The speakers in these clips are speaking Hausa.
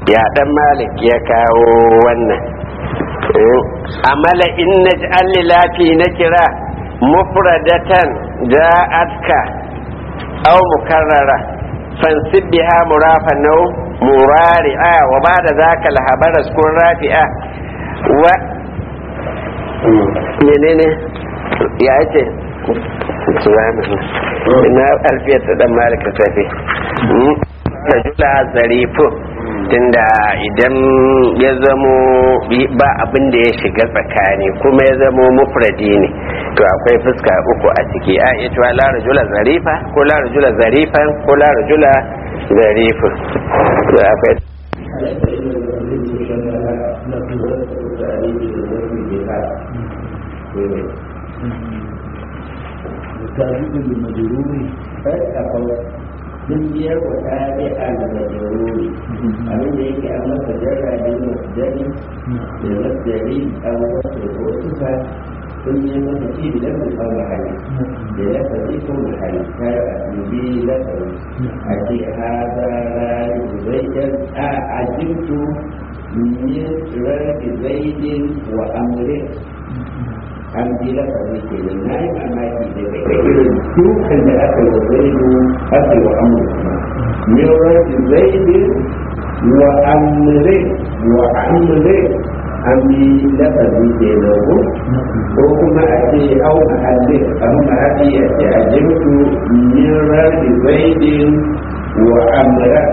ya dan malik ya kawo wannan amala in naj'al lilafi na kira mufradatan ja'atka aw mukarrara fansib biha murafan naw murari'a wa ba'da zaka al-habara kun rafi'a wa menene ya ce ina alfiyar ta dan malika tafi rajula zarifu tunda idan ya zamo ba abin da ya shiga tsakani kuma ya zamo mufradi ne to akwai fuska uku a ciki a iya cewa la rajula zarifa ko la rajula zarifan ko la rajula zarifu to akwai تابع المجرور dukiyar wa tabi al-majruri abin da yake an masa jarra da masdari da masdari an wasu ko sifa sun yi masa ci da lafin an mahali da lafazi ko mahali kar a dubi lafazi a ce haza rari zaidan a ajintu min rari zaidin wa amrin an bi lafazi ke nan na yi mamaki da kai irin dukan da aka yi wa zaidu aka yi wa amur min rajin zaidin wa amure wa amure an bi lafazi ke nan ko ko kuma a ce au mahalli an mahalli a ce a jimtu min rajin zaidin wa amura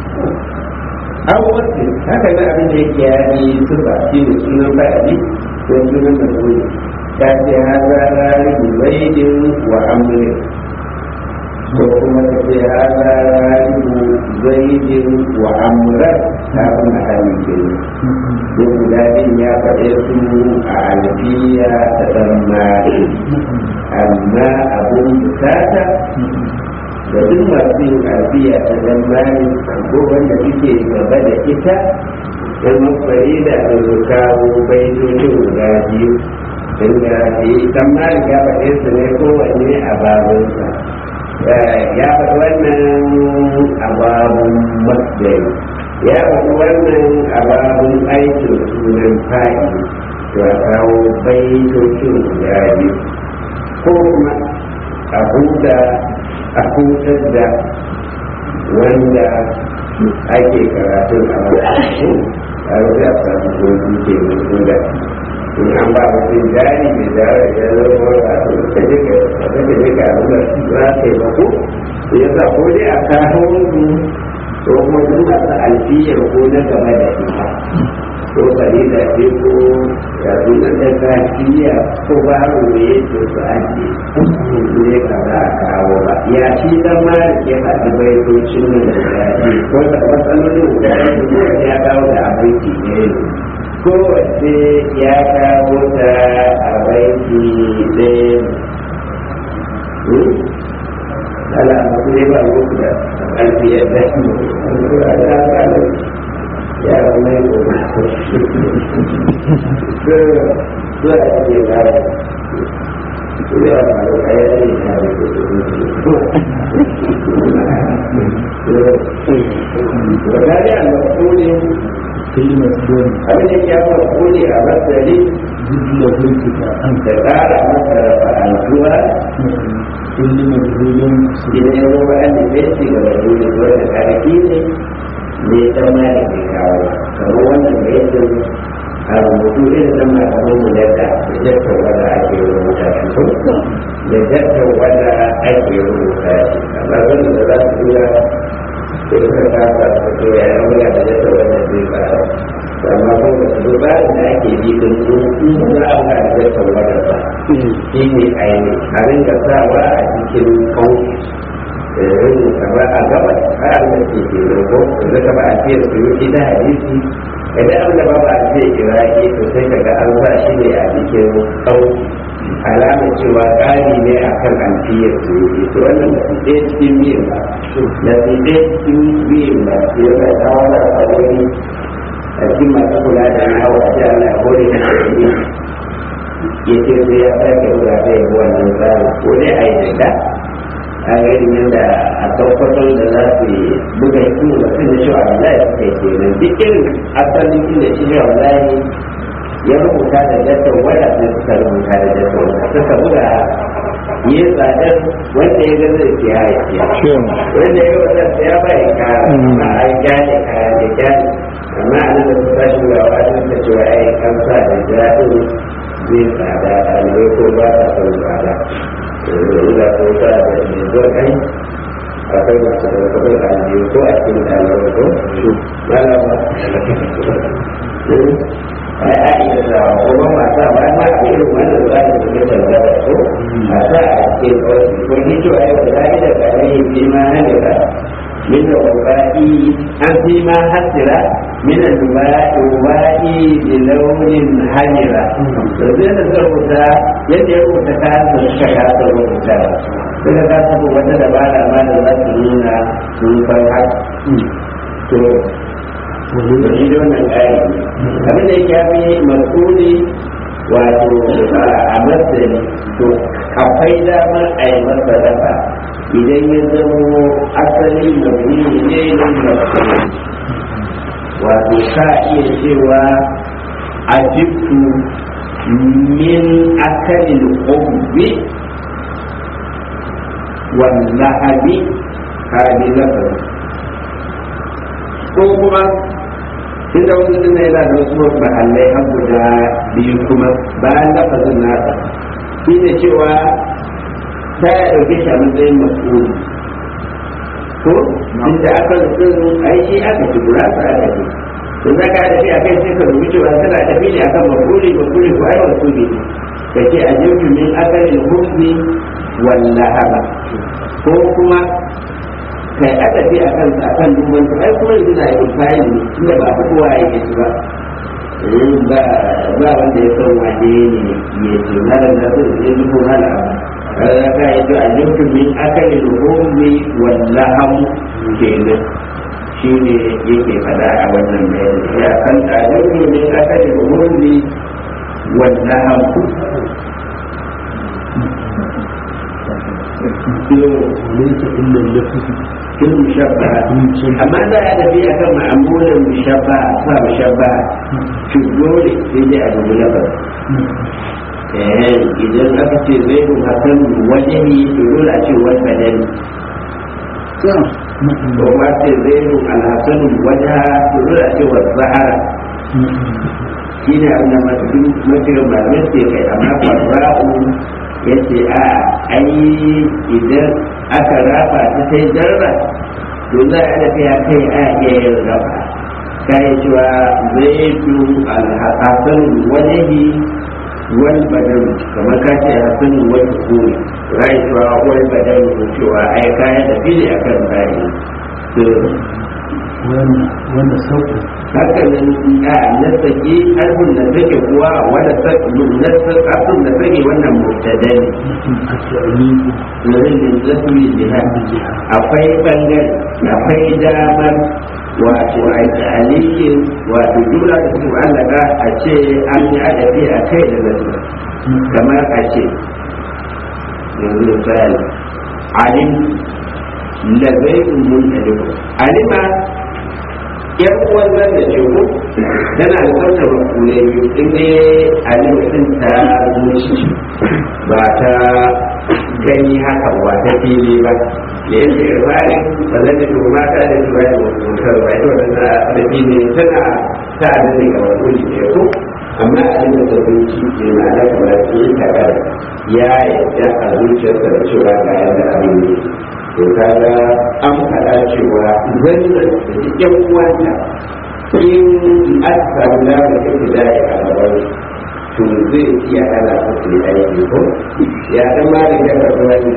an wasu haka na abin da yake yani sufa shi da sunan fa'adi ko sunan masuli ta ce haza rari zaidin wa amrin ko kuma ta ce haza rari zaidin wa amran ta kuma hali ke ne guda din ya faɗe su a alfiya ta ɗan mari amma abun bukata da duk masu yin alfiya ta ɗan mari ko wanda suke gaba da ita don mafari da kawo baitocin guda biyu inda yi dan malik ya faɗe su ne kowanne a babunsa ya faɗi wannan a babun masdari ya faɗi wannan a babun aikin sunan fa'i to a kawo baitocin guda biyu ko kuma a huta a hutar da wanda ake karatun a wani a rufe a samu gobe ke mutu da in an ba mutum jari mai jari ya zama a ka je ka ka je ka abin da za ka yi mako ya sa ko dai a kawo su ko kuma duk masu alfiyar ko na gaba da ita ko kare da ce ko ya zo na da kafiya ko ba mu ne to su ake ne ka za a kawo ba ya shi dan ma da ke faɗi baitocin nan da ya ce ko da matsalolin da ya kawo da abinci ne kowace ya kawo ta a baiki ɗaya ala masu ne ba muku da ƙarfi ya dashi a ta kawo ya mai goma zuwa a ce ba ya ba da kayan ne ya da wadda ya mafi كلمة دون abin da ya fara kone a masari جد له الكتاب da ƙara masa rafa'antuwa كل مجهول idan ya zama an da bai ci gaba da wani zuwa da ƙarfi ne ne ta ma da ke kawo kamar wannan da ya ce a rubutu irin na malaman mu da da jakar wanda ake rubuta shi ko da jakar wanda ake rubuta shi amma wanda da za su tura sai suka kasa su ce ya yi wani da jakar wanda zai fara amma ko da su ba da ake yi din su za a ga da jakar wanda ba shi ne aini a ringa sawa a cikin kauci irin kamar a gaba har da ke ke rogo da kama a ce su yi da hadisi idan an da ba a ce iraki to sai kaga an sa shi ne a cikin kauci alama cewa ƙari ne a kan alfiyar su yi to wannan da su ɗaya cikin biyun ba da su ɗaya cikin biyun ba su yi mai tsawon a wani a cikin masu kula da hawa a jihar na hori na ya ce sai ya sake buga ta yi wannan tsarin ko dai a yi daga a irin yadda a tabbatar da za su buga hikimu da kan da shi wa Allah ya kai kenan duk irin asalin inda shi shi wa ya rubuta da jattar waya sai suka rubuta da jattar waya suka buga yi tsadar wanda ya gaza da siya ya siya wanda ya gaza da siya ba ya kara a ai gyale kaya da gyale amma a nan da su tashi ga wajen da cewa ai kamsa da jaɗin zai tsada ɗalibai ko ba ta son tsada yanzu da ko ta da yanzu kai akwai masu da kudin ɗalibai ko a cikin ɗalibai ko malama ai a iya da kuma mata ba ma a irin wannan za ta fi da zara ko mata a cikin kawai ko ni to ai da zai da kare bi ma hane da min da ubai an fi ma hasira min da ubai ubai bi launin hamira to zai da rubuta yadda ya rubuta ka da suka kasa rubuta suka kasa wata dabara ma da za su nuna sun san haka to wani da wannan ƙari abin da yake fi masuli wato a masani to akwai damar a yi masa rafa idan ya zamo asali mabni ne ne masuli wato ka iya cewa a jibtu min akalin ubbi wallahabi hadi lafazi ko kuma inda wasu dinna yana da wasu mahallai har guda biyu kuma bayan lafazin nasa shi ne cewa ta ya ɗauke shi a matsayin mas'uli ko inda aka rufin ai shi aka ci gura su aka ci to za ka tafi a kai sai ka rubuce cewa tana tafi ne akan mafuli mafuli ko ai mas'uli ne ka ce a jirgin min akalin hukmi wallahaba ko kuma kai aka fi a kansa a kan duban su ai kuma yanzu na yi bayan ne tunda ba fi kowa ya yi ba ba ba wanda ya san wane ne ya ce malam na so ya zubo malam kaga ka yi to a yankin min akali ruhumi wallaham kenan shi ne yake fada a wannan bayani ya kan a yankin min akali ruhumi wallaham وليس إلا اللفظ fil mushabbaha amma da ya tafi akan ma'amulan mushabbaha sa mushabbaha to dole sai dai a dubi lafaz eh idan aka ce zai ku hasan wajhi to dole a ce wal badani ko ma ce zai ku alhasan wajha to dole a ce wal zahara shi ne abin da masu mafi malamai ke kai amma farra'u ya ce a ai idan aka rafa ta sai jarra to za a tafiya kai a iya yin rafa kayan cewa zai fi alhassan wajehi wal badar kamar ka ce hassan wal kuri rai cewa wal badar cewa ai kayan da fili akan bayi to wanda sauƙi haka nan a nasaki harfin da take kuwa wanda nasakatun da take wannan mubtada ne a ta'aliku wurin da zafi jihar akwai bangare akwai damar wato a ta'alikin wato jura da su allaka a ce an yi adafi a kai da zafi kamar a ce yanzu misali alim la zai mun alima yar uwan zan da ce ko tana da wannan makule biyu in dai alimin ta zuci ba ta gani haka ba ta fili ba da yake irfani ba zan da to mata da su bayan mutar ba ita wannan da fili tana ta da ne ga makuli ne ko amma alimin da zuci ne ma'ana kamar su yi takar ya yadda a zuciyarsa da cewa ga yadda abin ne to kaga an faɗa cewa zannan da cikin uwanta in aka samu damar da ke da a gaban to zai iya ana su yi aiki ko ya dan ma da ya karɓi wani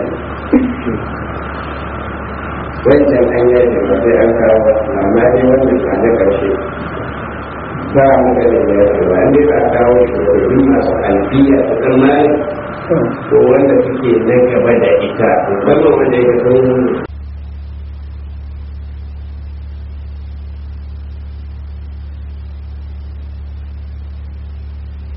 wancan an yi da ba sai an kawo amma dai wannan a na ƙarshe ba mu da da ya ce ba an dai ba a kawo shugabannin masu alfiya ta ɗan mali ko wanda suke na gaba da ita musamman wanda ya san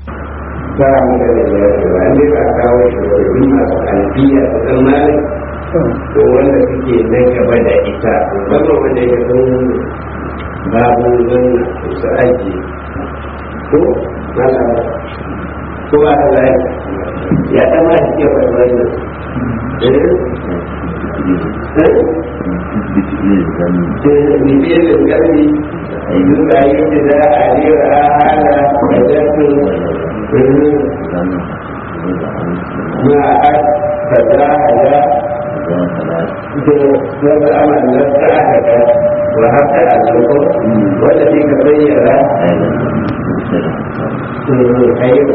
ba mu da da ya ce ba an dai ba a kawo shugabannin masu alfiya ta ɗan mali ko wanda suke na gaba da ita musamman wanda ya san babu zanna su aji ko malama ko ba ta zai ya kama shi ke faɗi wannan bibiyar da gari yanzu da yi da za a lera hana da zafin ما فتاحها وهذا أمر نفسها وحتى أنه والذي تبين خير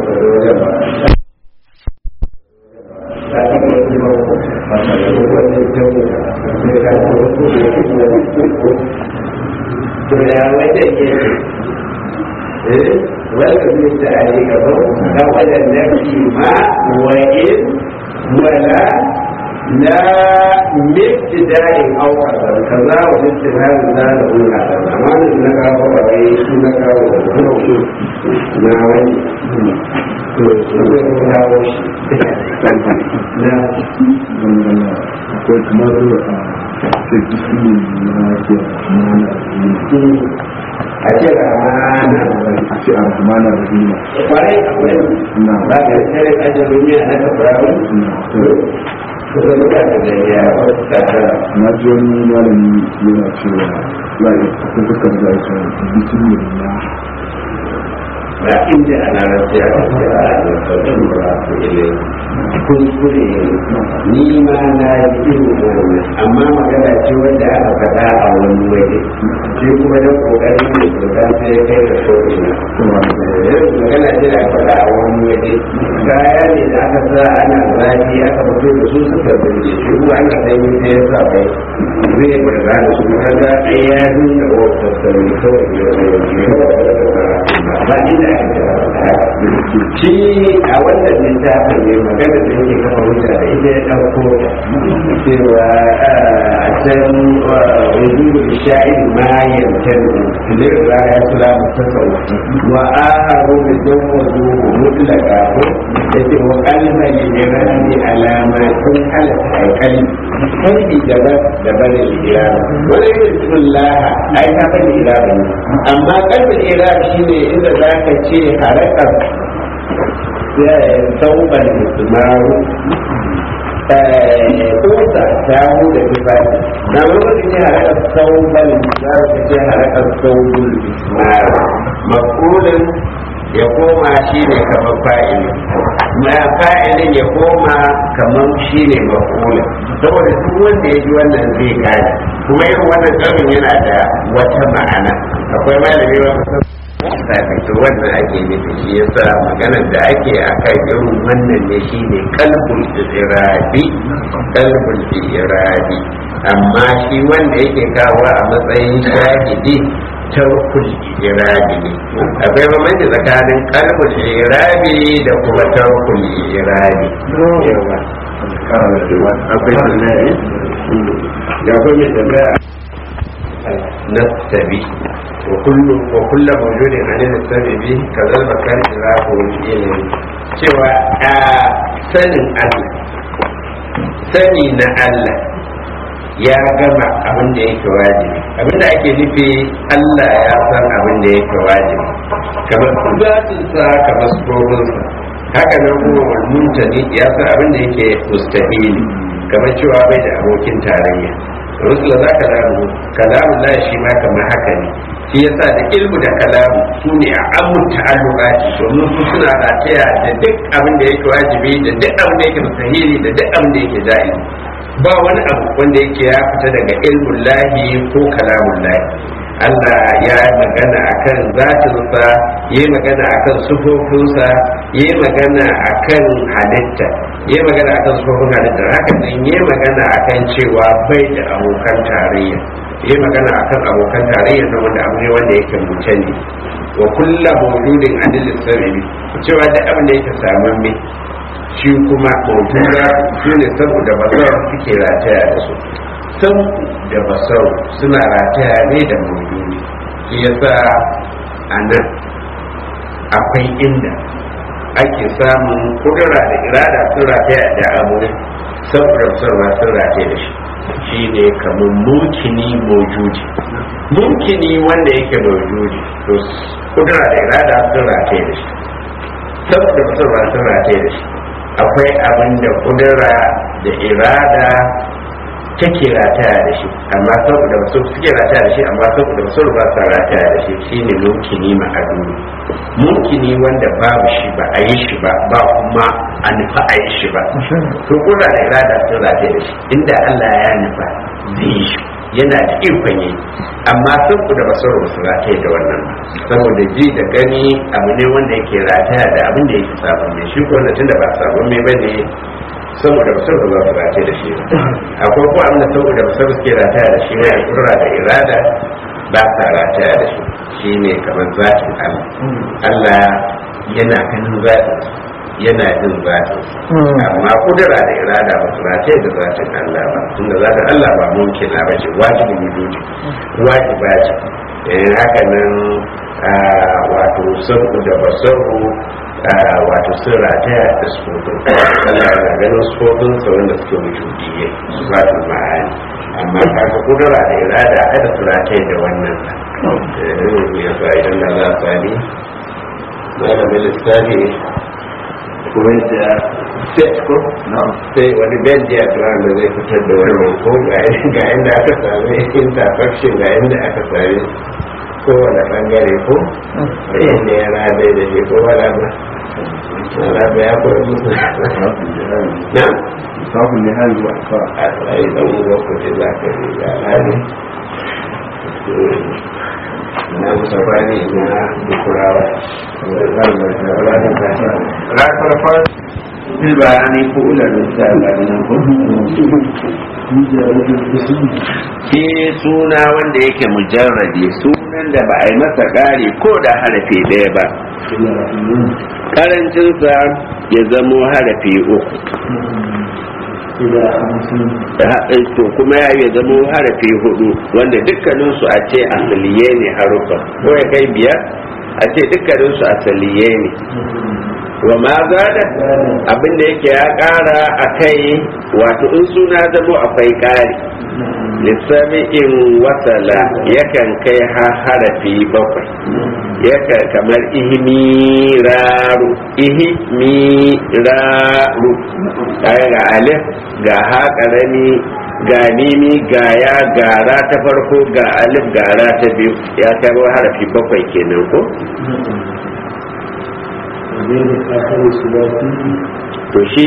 والذي تعليقه قبل النفي ما وإن ولا لا مبتداء أو قدر كذا والاستفهام لا له هذا أما إنك هو رئيس إنك هو ما وين akwai kamar a cikin na ke mana a ce ramana a ce a mana da hima kwarai akwai na ba ka tsere ajin duniya na kafirawi kusa mutane da ya wasu tattara na ji wani malami yana cewa lai akwai dukkan da ake bismillah ba inda ana rafiya da kira da sauran murafu ile kuskure ni ma na yi irin wannan amma magana ce wanda aka faɗa a wani waje shi kuma da kokarin da kyauta sai ya kai da ko'ina magana ce da aka faɗa a wani waje kaya ne da aka sa ana zafi aka fito da su suka burge shi kuma ana sanyi sai ya sa bai zai burga da su kaga ya nuna wa sassari kawai ba inda shi a wannan littafin ne magana da yake kafa hujja da ita ya ɗauko cewa a can wujudu sha'in ma yantar filir raya sula mutasau wa aharu da jan wazu mutlaka ko da ke wa kalma lirani alama sun halatta aikali kai daban da bane irama wani yin sullaha ai ta bane irama ne amma kalmar irama shine inda za ka ce harakar sauban ismaru kusa ta hu da tufafi na lokacin ce harakar sauban za ka ce harakar saubul ismaru makulin ya koma shi ne kamar fa'ili ma fa'ilin ya koma kamar shi ne makulin saboda duk wanda ya ji wannan zai gane kuma yin wannan tsarin yana da wata ma'ana akwai malami wata to wannan ake nufi shi yasa maganar da ake a kan irin wannan ne shi ne kalbul irabi kalbul irabi amma shi wanda yake kawo a matsayin shahidi tarkul irabi ne akwai bambanci tsakanin kalbul irabi da kuma tarkul irabi yawa akwai sunaye ya kuma mai tambaya nastabi وكل وكل موجود عن السبب به كذا المكان إضافه إليه cewa a sanin Allah sani na Allah ya gama abin da yake wajibi abin da ake nufi Allah ya san abin da yake wajibi kamar zatinsa kamar sufofinsa haka nan kuma walmuntani ya san abin da yake mustahili kamar cewa bai da abokin tarayya rusula za ka lamu kalamun la shi ma kamar haka ne shi yasa da ilmu da kalamu su ne a amun ta'alluqati domin su suna rataya da duk abin da yake wajibi da duk abin da yake mustahili da duk abin da yake jaiz ba wani abu wanda yake ya fita daga ilmun lahi ko kalamun lahi Allah ya yi magana akan zatinsa ya yi magana akan sufofinsa ya yi magana akan halitta ya yi magana akan sufofin halitta haka nan ya yi magana akan cewa bai da abokan tarayya ya yi magana akan abokan tarayya na wanda abu ne wanda yake mutan ne wa kulla mawjudin adilin sarari cewa da abin da yake samun me shi kuma mawjuda su ne saboda basar suke rataya da su sam da basar suna rataya ne da mawjudi shi yasa a nan akwai inda ake samun kudura da irada sun rataya da abu saboda sarwa sun rataye da shi shi ne kamar mumkini mojudi mumkini wanda yake mojudi to kudura da irada sun rataye da shi saboda sarwa sun rataye da shi akwai abin da kudura da irada take rataya da shi amma saboda wasu suke rataya da shi amma saboda wasu ba sa rataya da shi shine mumkini ma'aduni mumkini wanda babu shi ba a yi shi ba ba kuma a nufa a yi shi ba to kula da irada sun rataya da shi inda Allah ya nufa zai yi shi yana da ikon yi amma saboda ba sauran su rataya da wannan ba saboda ji da gani abu ne wanda yake rataya da abin da yake sabon mai shi ko wanda tunda ba sabon mai bane saboda basar da za su race da shi akwai ko abin da saboda basar suke rataya da shi ne kudura da irada ba sa rataya da shi shi ne kamar zatin Allah Allah yana ganin zatin yana jin zatin amma kudura da irada ba su rataya da zatin Allah ba tunda zatin Allah ba mumkin na ba ce wajibin wujudi wajiba ce haka nan wato sabu da basaru wato sun rataya da sufofin Allah na ganin sufofin sa wanda suke wujudiyye su ba ta ma'ani amma kaga kudura da irada kada su rataya da wannan ya sa idan da za a sami malamin lissafi kuma da set ko sai wani bell diagram da zai fitar da wannan ko ga inda aka sami intersection ga inda aka sami kowane bangare ko inda ya rada da shi ko wala ba wala ba ya koyi musu na Sabu ne hali wa fa. a tsaye da uwa ko ce za ka yi ga hali na musafani na dukurawa ranar fara bil bayani ko ularin sa ga nan ko ke suna wanda yake mujarradi sunan da ba a yi masa ƙari ko da harafi ɗaya ba karancinsa ya zamo harafi uku to kuma ya yi zamo harafi hudu wanda dukkaninsu a ce asaliye ne harufa ko ya kai biyar a ce dukkaninsu asaliye ne wa ma zada abinda yake ya kara a kai wato in suna zamo akwai kari lissami'in wasala yakan kai ha harafi bakwai yakan kamar ihmiraru ihmiraru kaya ga alif ga ha karami ga mimi ga ya gara ta farko ga alif gara ta biyu ya kai harafi bakwai kenan ko to shi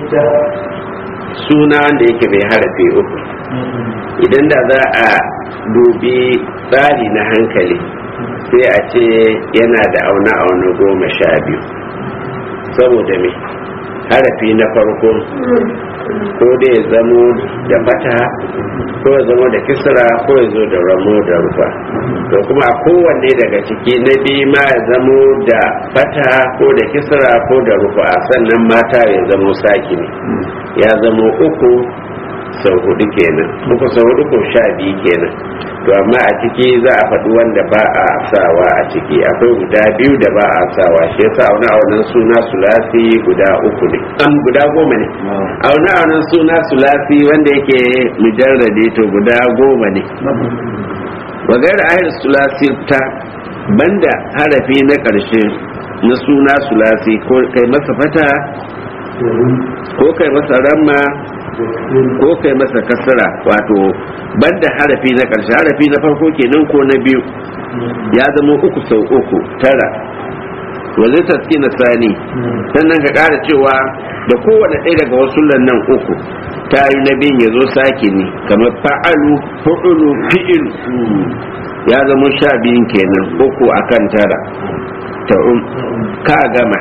suna wanda yake mai harafi uku idan da za a dubi tsari na hankali sai a ce yana da auna-auna goma sha biyu saboda me harafi na farko ko da ya zamo da fata ko ya zamo da kisra ko ya zo da ramo da rufa to kuma a kowanne daga ciki na biyu ma ya zamo da fata ko da kisra ko da rufa sannan mata ya zamo saki ne ya zamo uku sau hudu kenan uku sau hudu ko sha biyu kenan to amma a ciki za a faɗi wanda ba a sawa a ciki akwai guda biyu da ba a sawa shi yasa auna aunan suna sulasi guda uku ne an guda goma ne auna aunan suna sulasi wanda yake mujarrade to guda goma ne wagar ayar sulasi ta banda harafi na ƙarshe na suna sulasi ko kai masa fata ko kai masa ramma ko kai masa kasara wato banda harafi na ƙarshe harafi na farko kenan ko na biyu ya zama uku sau uku tara wazai taski na sani sannan ka ƙara cewa da kowane ɗaya daga wasu nan uku ta yi na biyun ya zo sake ne kamar fa'alu fu'ulu fi'ilu ya zama sha biyun kenan uku akan tara ta ka gama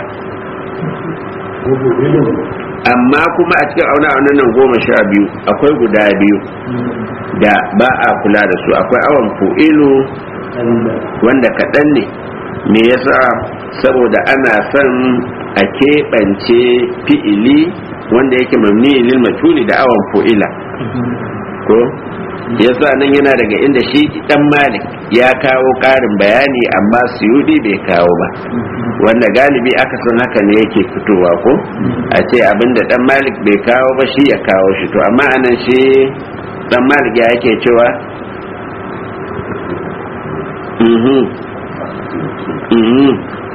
amma kuma a cikin auna auna nan goma sha biyu akwai guda biyu da ba a kula da su akwai awon fu'ilu wanda kaɗan ne me yasa saboda ana son a keɓance fi'ili wanda yake mamni lil matuli da awon fu'ila ko yasa nan yana daga inda shi dan malik ya kawo ƙarin bayani amma suyudi bai kawo ba wanda galibi aka san haka ne yake fitowa ko a ce abinda dan malik bai kawo ba shi ya kawo shi to amma anan shi dan malik ya yake cewa mhm mhm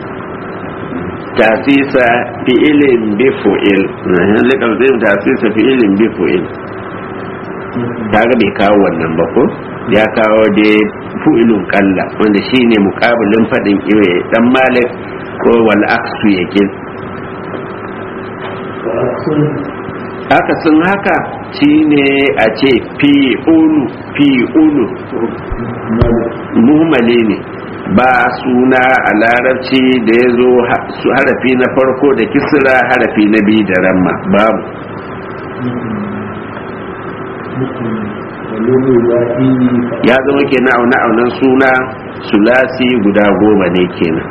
tasisa fi'ilin bi fu'il likal zai tasisa fi'ilin bi fu'il kaga bai kawo wannan ba ko ya kawo da fu'ilun kalla wanda shine mukabilin fadin iwe dan malik ko wal aksu yake haka sun haka shine a ce fi'ulu fi'ulu muhimmali ne ba suna a larabci da ya zo harafi na farko da kisra harafi na biyu da ramma babu ya zama kenan auna aunan suna sulasi guda goma ne kenan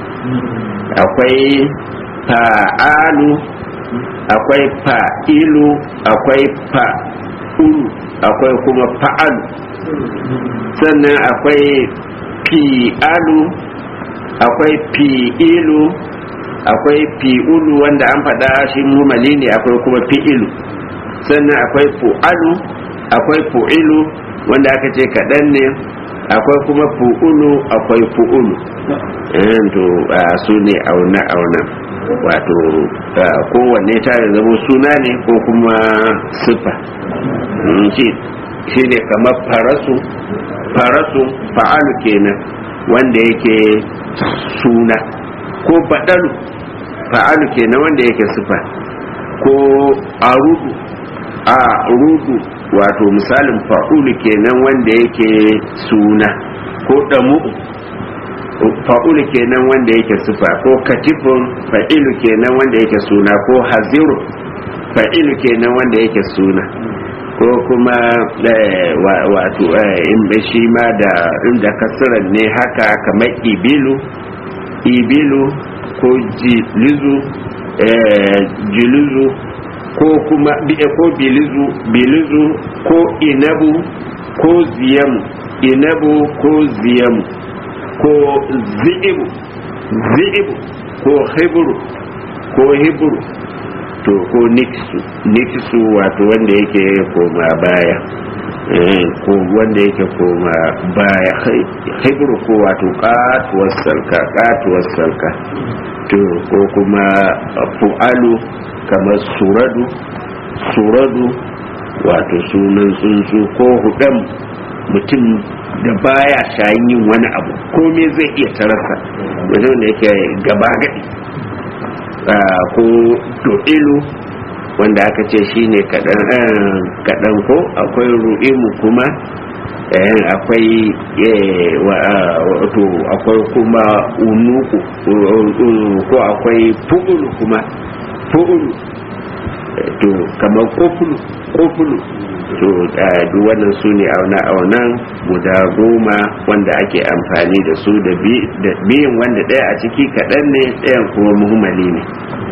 akwai fa'alu akwai fa'ilu akwai fa'ulu akwai kuma fa'alu sannan akwai fi'alu akwai fi'ilu akwai fi'ulu wanda an faɗa shi mumali ne akwai kuma fi'ilu sannan akwai fu'alu akwai fu'ilu wanda aka ce kaɗan ne akwai kuma fu'ulu akwai fu'ulu to su ne auna auna wato kowanne ta da zama suna ne ko kuma sifa shi ne kamar farasu farasu fa'alu kenan wanda yake suna ko baɗalu fa'alu kenan wanda yake sifa ko arudu a rudu wato misalin fa'ulu kenan wanda yake suna ko damu fa'ulu kenan wanda yake sifa ko katifun fa'ilu kenan wanda yake suna ko haziru fa'ilu kenan wanda yake suna ko kuma wato in shi ma da inda kasiran ne haka kamar ibilu ibilu ko jilizu jilizu ko kuma ko bilizu bilizu ko inabu ko ziyamu inabu ko ziyamu ko zi'ibu zi'ibu ko hibru ko hibru to ko niksu niksu wato wanda yake koma baya ko wanda yake koma baya hibru ko wato katuwar salka katuwar salka to ko kuma fu'alu kamar suradu suradu wato sunan tsuntsu ko hudam mutum da baya shayin yin wani abu komai zai iya tarasa mutum da yake gaba gadi ko do'ilu wanda aka ce shi ne kaɗan ko akwai ru'imu kuma akwai wato akwai kuma unuku ko akwai fu'ulu kuma fu'ulu to kamar kofulu kofulu to duk wannan su ne auna-aunan guda goma wanda ake amfani da su da biyan wanda ɗaya a ciki kaɗan ne ɗayan kuma muhimmali ne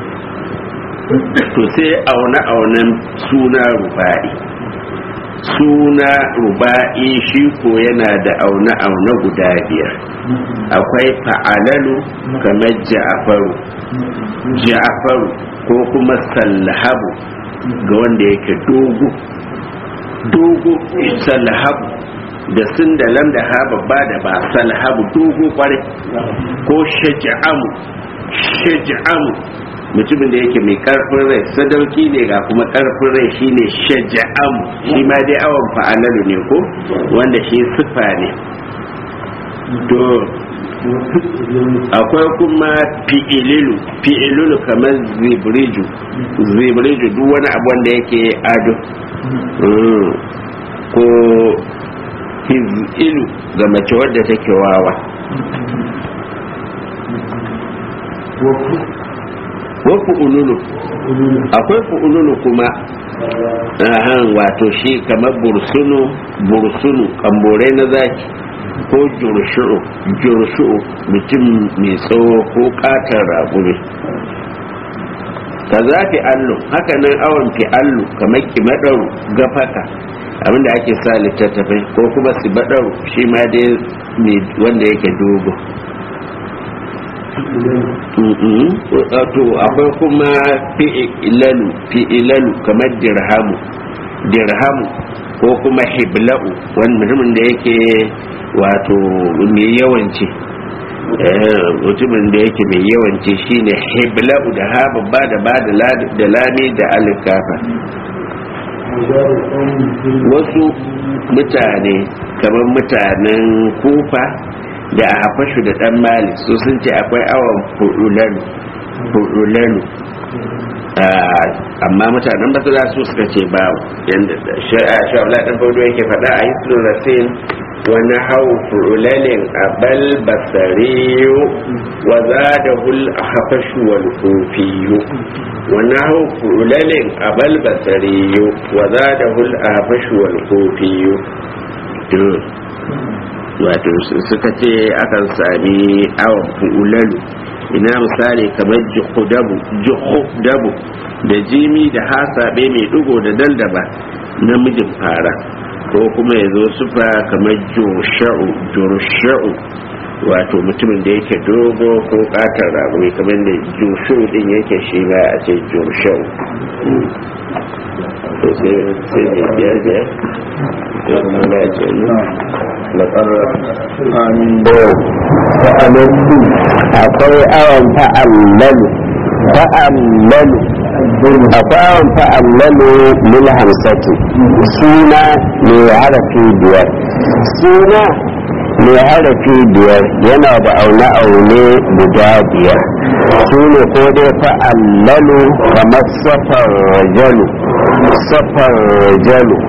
to sai auna-aunan suna ruba'i suna ruba'i shi ko yana da auna-auna guda biyar akwai fa'alalu kamar ja'afaru ja'afaru ko kuma sallahabu ga wanda yake dogo dogo salhabu da sun da lam da ha babba da ba salhabu dogo kwarai ko shaja'amu shaja'amu mutumin da yake mai karfin rai sadauki ne ga kuma karfin rai shine shaja'amu shi ma dai awon fa'alalu ne ko wanda shi sifa ne to akwai kuma fi'ililu fi'ililu kamar zibriju zibriju duk wani abu wanda yake ado ko hizilu ga mace wadda take wawa wa fu'ululu akwai fu'ululu kuma ahan wato shi kamar bursunu bursunu kambore na zaki ko jurshu'u jurshu'u mutum mai tsawo ko katar raƙumi ka za fi allu haka nan awon fi allu kamar kimadaru gafaka abinda ake sa littattafai ko kuma su baɗaru shi ma dai wanda yake dogo to akwai kuma fi'ilalu fi'ilalu kamar dirhamu dirhamu ko kuma hibla'u wani mutumin da yake wato mai yawanci mutumin da yake mai yawanci shine hibla'u da ha babba da ba da lami da alikafa wasu mutane kamar mutanen kufa da a hafashu da dan mali su sun ce akwai awon furulalu amma mutanen basira su suka ce ba yadda sha'ula ɗan faudo yake faɗa a yi rasin wani hau furulalin abal basariyu wa za da hul a hafashu wal kofiyu wani hau furulalin abal basariyu wa za da hul a hafashu wal kofiyu wato suka ce akan sami awon fu'ulalu ina misali kamar juhudabu da jimi da hasabe mai dugo da daldaba namijin fara ko kuma ya zo sufa kamar josha'u wato mutumin da yake dogo ko katar rago kamar da joshu din yake shi ba a ce josha'u sai ne biyar biyar ya kuma ya ce akwai awon fa'allalu fa'allalu akwai awon fa'allalu lil hamsati suna mai harafi biyar suna mai harafi biyar yana da aune-aune guda biyar su ne ko dai fa'allalu kamar safar rajalu safar rajalu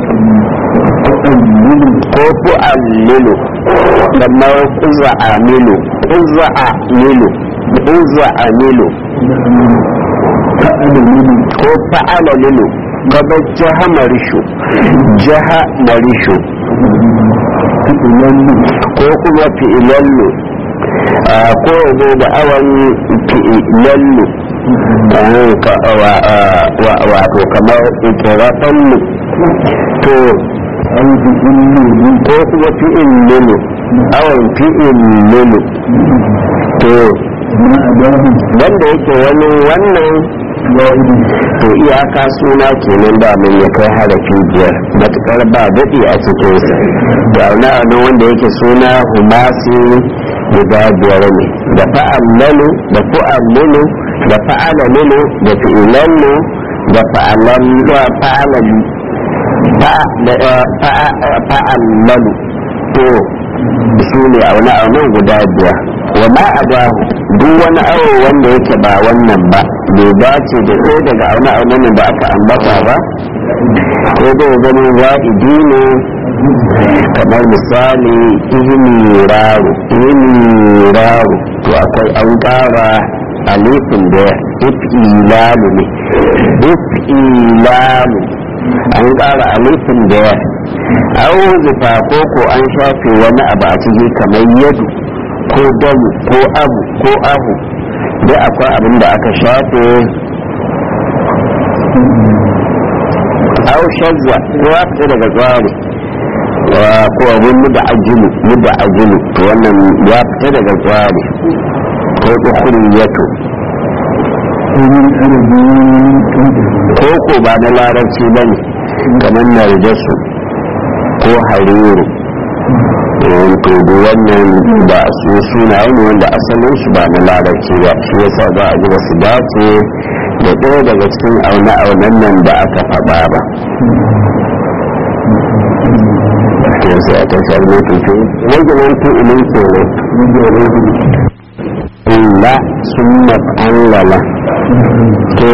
ko fu'allilu kamar kuza amilu kuza amilu kuza amilu ko fa'ala lilu kamar jaha marishu jaha marishu ko kuma fi'ilallu ko zo da awan fi'ilallu wato kamar ikirafannu to ko kuma fi'in lulu awon fi'in lulu to wanda yake wani wannan to iyaka suna kenan da mun ya kai harafi biyar matukar ba daɗi a cikinsa da wani wani wanda yake suna humasi guda biyar ne da fa'allalu da fa'allalu da fa'alalu da fi'ilallu da fa'alalu fa'allalu to su ne aune aunen guda biyar wa ma a ba duk wani awo wanda yake ba wannan ba bai dace da ɗaya daga aune aunen da aka ambata ba ko zai zama wa'idi ne kamar misali ihmiraru ihmiraru to akwai an ƙara alifin da ifilalu ne ifilalu an ƙara alifin da ya au zufa ko ko an shafe wani abu a ciki kamar yadu ko damu ko abu ko ahu da akwai abin da aka shafe au shazza ko ya fita daga tsari ko abin muda ajilu muda ajilu to wannan ya fita daga tsari ko ukuriyatu ko ko ba na larabci ba ne kamar narjasu ko hariru to da wannan ba su sunaye ne wanda asalin su ba na larabci ba shi yasa za a ji wasu dace da ɗaya daga cikin aune-aunen nan da aka faɗa ba yanzu a tashar mutuntu wajen tu'ilin kenan la sun allala to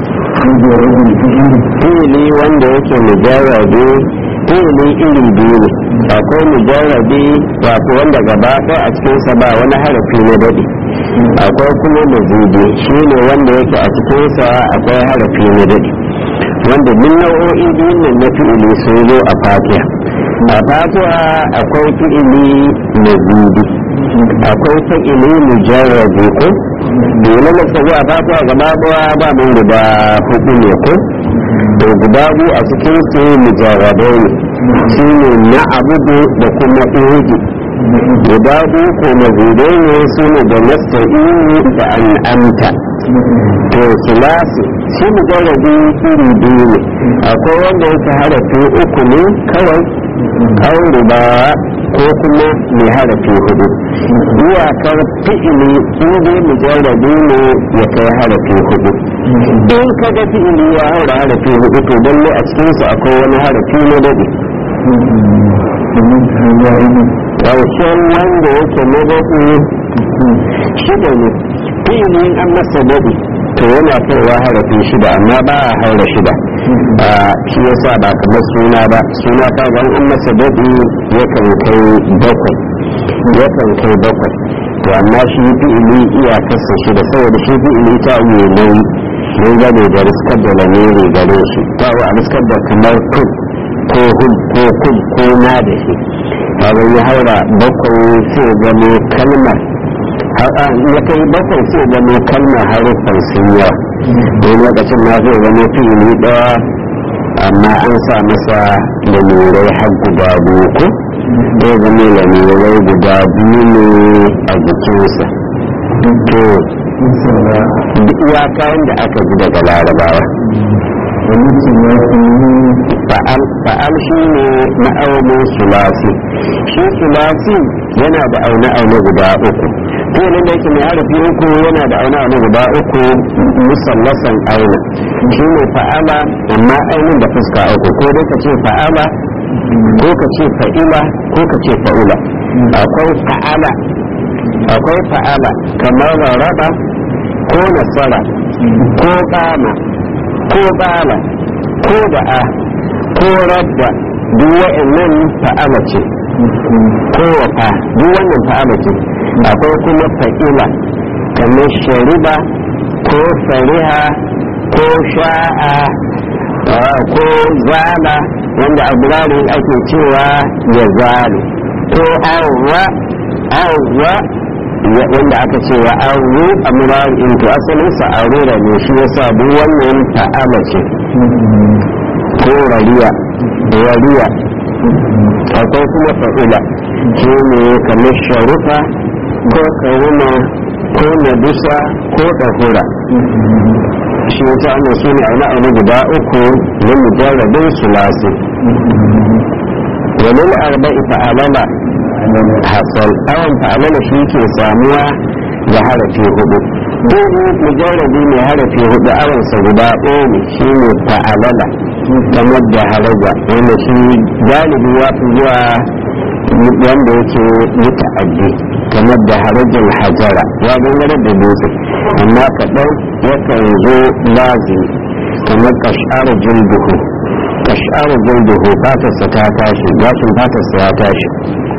fi'ili wanda yake mujarrabi fi'ili iri biyu ne akwai mujarrabi wato wanda gaba ɗaya a cikinsa ba wani harafi na daɗi akwai kuma mazidi shi ne wanda yake a cikinsa akwai harafi na daɗi wanda duk nau'o'i biyun nan na fi'ili sun zo a fatiha a fatiha akwai fi'ili mazidi akwai fi'ili mujarrabi ko dole na sabu a fatiha gaba ɗaya ba mun guda hudu ne ko to guda biyu a cikin su mujarradai ne shi ne na abudu da kuma ihudu guda biyu ko mazidai ne su ne da nasta'ini da an'amta to sulasi shi mujarradi iri biyu ne akwai wanda yake harafi uku ne kawai aure ba ko kuma mai harafi hudu iyakar fi'ili in dai mujarrabi ne ya kai harafi hudu in ka ga fi'ili ya haura harafi hudu to lalle a cikin su akwai wani harafi na dade ƙarshen wanda yake na dade shida ne fi'ili an masa dade to yana kaiwa harafi shida amma ba a haura shida shi yasa ba kamar suna ba suna ta gan an masa daɗi yakan kai bakwai yakan kai bakwai to amma shi fi'ili iyakarsa shida saboda shi fi'ili ta yi nauyi mun gane da riskar da lamiri gare shi ta a riskar da kamar kun ko hum ko kun ko na da shi kaga ya haura bakwai sai gano kalmar ya kai bakwai sai gano kalmar haruffan sun yawa wani lokacin na zai gano fi'ili ɗaya amma an sa masa lalurai har guda biyu ko zai zama lalurai guda biyu ne a jikinsa to duk ya kayan da aka ji daga larabawa fa'al shi ne ma'aunin sulasi shi sulasi yana da aune-aune guda uku ko nan da yake mai harafi uku yana da aune-aune guda uku musallasan aina shi ne fa'ala amma ainin da fuska uku ko dai ka ce fa'ala ko ka ce fa'ila ko ka ce fa'ula akwai fa'ala akwai fa'ala kamar rarraba ko nasara ko kama ko bala ko da'a ko radda duk wa'annan fa'ala ce ko wafa duk wannan fa'ala ce akwai kuma fa'ila kamar shariba ko fariha ko sha'a ko zala wanda a burarin ake cewa ya zalu ko awwa awwa wanda aka ce wa auru a murarin to asalin sa aurora ne shi yasa duk wannan ta'ala ce ko rariya rariya akwai kuma fa'ila shi ne kamar sharufa ko karuma ko nadusa ko ɗahura shi wata ana su ne auna auna guda uku na mujarrabin sulasi wani arba'i fa'alala hasal awon fa'alala shi ke samuwa da harafi hudu duk mujarrabi mai harafi hudu awansa guda ɗaya ne shi ne fa'alala kamar da haraja wanda shi galibi ya fi zuwa wanda yake muta'addi kamar da harajin hajara ya gangare da dutse amma kaɗan yakan zo lazimi kamar kashar jilduhu kashar jilduhu fatarsa ta tashi gashin fatarsa ya tashi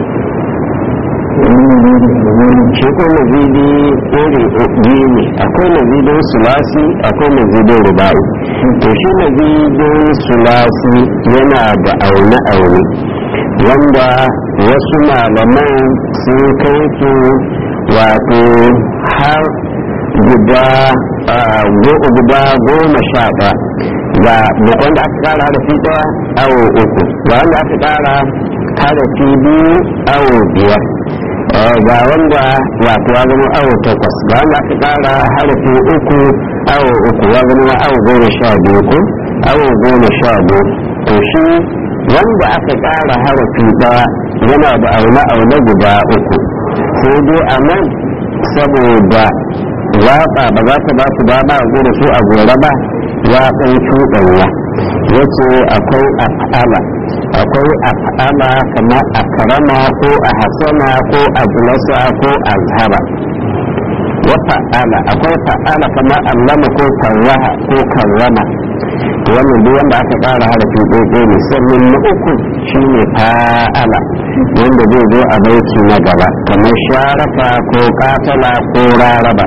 shi ko mazidi iri biyu ne akwai mazidin sulasi akwai mazidin rubai to shi mazidin sulasi yana da aune-aune wanda wasu malaman sun kai su wato har guda guda goma sha ɗaya ga bukwan da aka kara harafi ɗaya awo uku ga wanda aka kara harafi biyu awo biyar ga wanda wato ya zama awo takwas ga wanda aka kara harafi uku awo uku ya zama awo goma sha biyu ko awo goma sha biyu to shi wanda aka ƙara harafi ɗaya yana da aune-aune guda uku sai dai a nan saboda waƙa ba za ta ba su dama a gudu su a gore ba ya ɗan cuɗanya ya ce akwai af'ala akwai af'ala kamar a karama ko a hasana ko a julasa ko a zhara wa fa'ala akwai fa'ala kamar allama ko karraha ko karrama wannan duk wanda aka ƙara harafi ɗaiɗai ne sannan na uku shine fa'ala wanda zai zo a baiki na gaba kamar sharaka ko katala ko raraba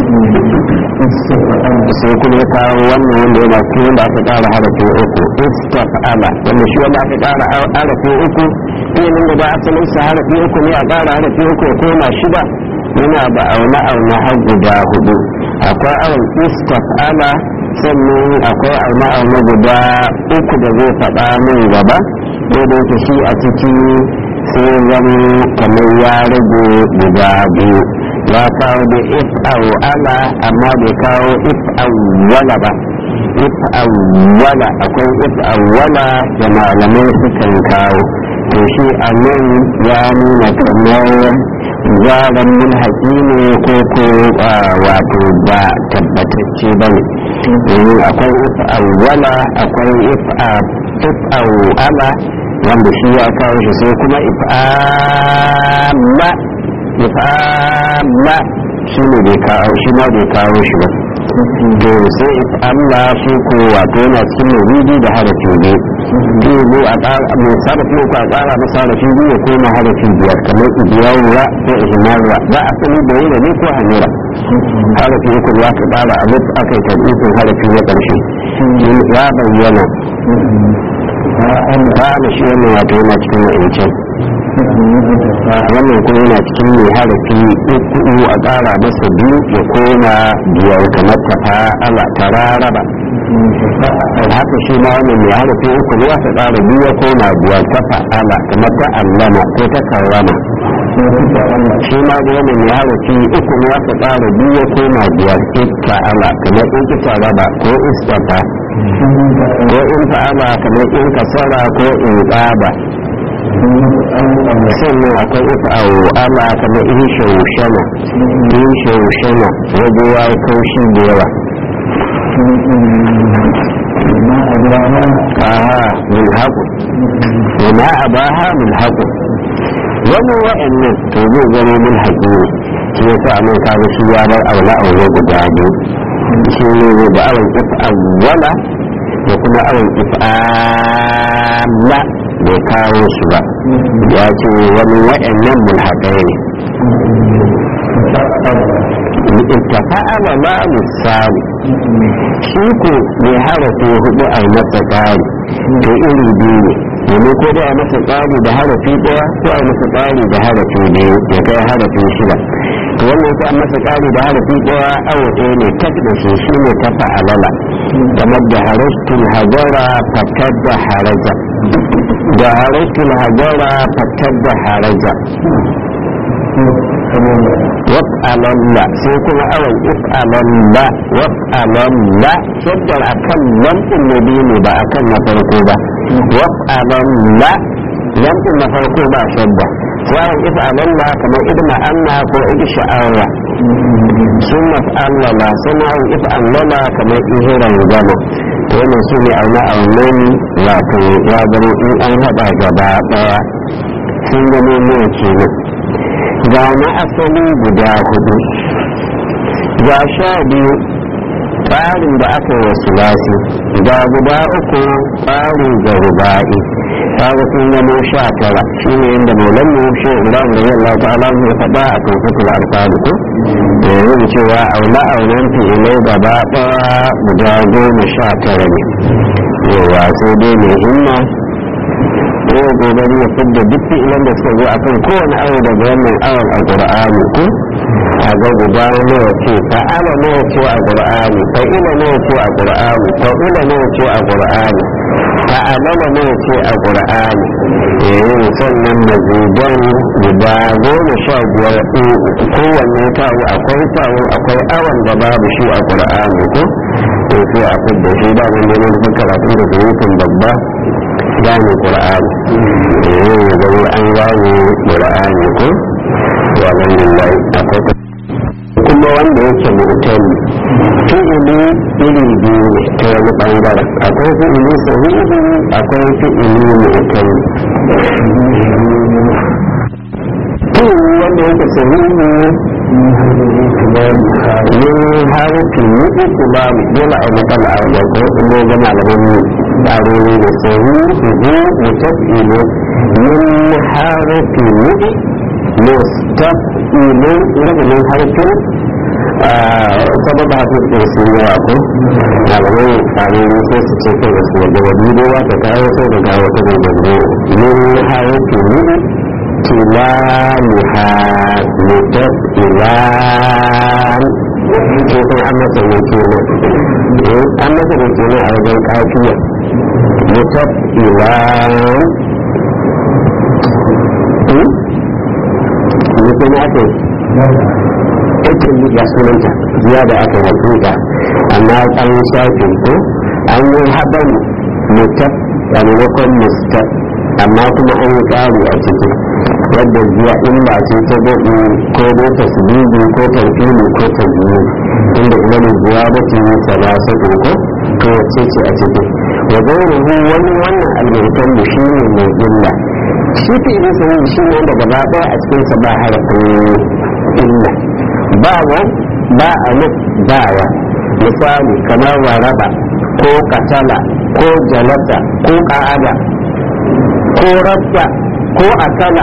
sai kuma ya kawo wannan wanda yana cikin wanda aka ƙara harafi uku istaf'ala wanda shi wanda aka ƙara harafi uku ilimin da ba asalin sa harafi uku ne a ƙara harafi uku ya koma shida yana da aune aune har guda hudu akwai awon istaf'ala sannan akwai alma'auna guda uku da zai faɗa min gaba ko da yake shi a ciki sai zama kamar ya rage guda biyu ya kawo da if ala amma bai kawo if wala ba if wala akwai if wala da malamai sukan kawo to shi a nan ya nuna kamar zaran mun haƙi ne ko ko wato ba tabbatacce ba ne domin akwai if wala akwai if ala wanda shi ya kawo shi sai kuma if amma if'amma shi ne bai kawo shi ma bai kawo shi ba to sai if'amma shi ko wato yana cikin mawudi da harafi biyu zai zo a ƙara mai sarrafi ko a ƙara masa harafi biyu ya koma harafi biyar kamar ibiyarwa ko ihmarra za a sani da yi da ne ko hanura harafi uku za ka ƙara a mutu aka yi tabbitun harafi na ƙarshe ya bayyana ba shi wannan wato yana cikin wa'ancan wannan kuma yana cikin mai harafi uku a ƙara masa biyu ya koma biyar kamar ta fa'ala ta raraba haka shi ma wannan mai harafi uku ne aka ƙara biyu ya koma biyar ta fa'ala kamar ta allama ko ta karrama shi ma da wannan mai harafi uku ne aka ƙara biyu ya koma biyar fa'ala kamar in ta raba ko istafa ko in fa'ala kamar in kasara ko in ƙaba sannan akwai ita a ala kamar in shaushana in shaushana waje ya yi kaushi da yawa aha min haƙu wama a baha min haƙu wani wa'annan to zai zama min haƙi ne shi ya sa mai kaga shi ya bar aula aula guda biyu shi ne zai da awon if'awwala da kuma awon if'amla bai kawo su ba ya ce wani waɗannan mulhaƙai ne ittafa'ala ma misali shi ko mai harafi hudu a masa ƙari to iri biyu ne domin ko da a masa ƙari da harafi ɗaya ko a masa ƙari da harafi biyu ya kai harafi shida to wannan sai an masa ƙari da harafi ɗaya awo ɗaya ne tak da shi shi ne ta fa'alala kamar da harastul hajara fatar da haraja da harastul hajara fatar da haraja waf'alalla sai kuma awon if'alalla waf'alalla shaddar akan lamɗin na biyu ne ba akan na farko ba waf'alalla lamɗin na farko ba shadda wawan if'alalla kamar idma anna ko idsha'arra sun maf'allala sun awon if'allala kamar ihiran gama to wannan su ne auna aunan wato ya zama in an haɗa gaba ɗaya sun zama nawa kenan ga na asali guda hudu ga sha biyu tsarin da aka yi wasu lasi ga guda uku tsarin ga ruba'i kaga sun zama sha tara shi ne yadda maulan mu shi ibrahim da yalla ta'ala ya faɗa a kan fitul alƙali ko yanzu cewa aula auren fi'ilai gaba ɗaya guda goma sha tara ne yawa sai dai mai himma ko kokari ya fidda duk fi'ilan da suka zo akan kowane awo daga wannan awon a qur'ani ko a ga guda nawa ce fa'ala nawa ce a qur'ani fa'ila nawa ce a qur'ani fa'ila nawa ce a qur'ani fa'alala nawa ce a qur'ani eh sannan mazuban guda goma sha biyar kowanne tawo akwai tawo akwai awon da babu shi a qur'ani ko to sai a fidda shi da mun ne karatu da rubutun babba gane ƙura'ani eh gani an gane ƙura'ani ko wa alhamdulillah akwai kuma wanda yake mu'tali fi'ili iri biyu ne ta wani bangaren akwai fi'ili sahihi akwai fi'ili mu'tali fi'ili wanda yake sahihi min harfi nufi kuma dole a matsala a wajen inda ga malaman tsarori da sahihi mutafilu min harfi nufi mustafilu daga min harfin sababa hafi da su yi yawa ko malamai tsarori sai su ce kai da su yadda wani dowa ta kawo sai da kawo ta da min harfi nufi كلامها متفئلان ko kuma an masa ne kenan an masa ne kenan a wajen kafiya mutafilan ne kuma aka yi ya sunanta ziya da aka hakika amma an shafe ko an yi haɗin mutaf a maimakon mustaf amma kuma an yi ƙari a ciki yadda ziya in ba ce ta daɗi ko dai tasbihi ko tarfini ko tabiyi inda idan ziya da ta yi salasa ko to wacce ce a ciki wa gairuhu wani wannan almaitan mu shi ne mai illa shi fi irin sanin shi ne wanda gaba ɗaya a cikinsa ba harafin illa ba wa ba a nan ba wa misali kamar waraba ko katala ko jalata ko ka'ada ko rabta ko akala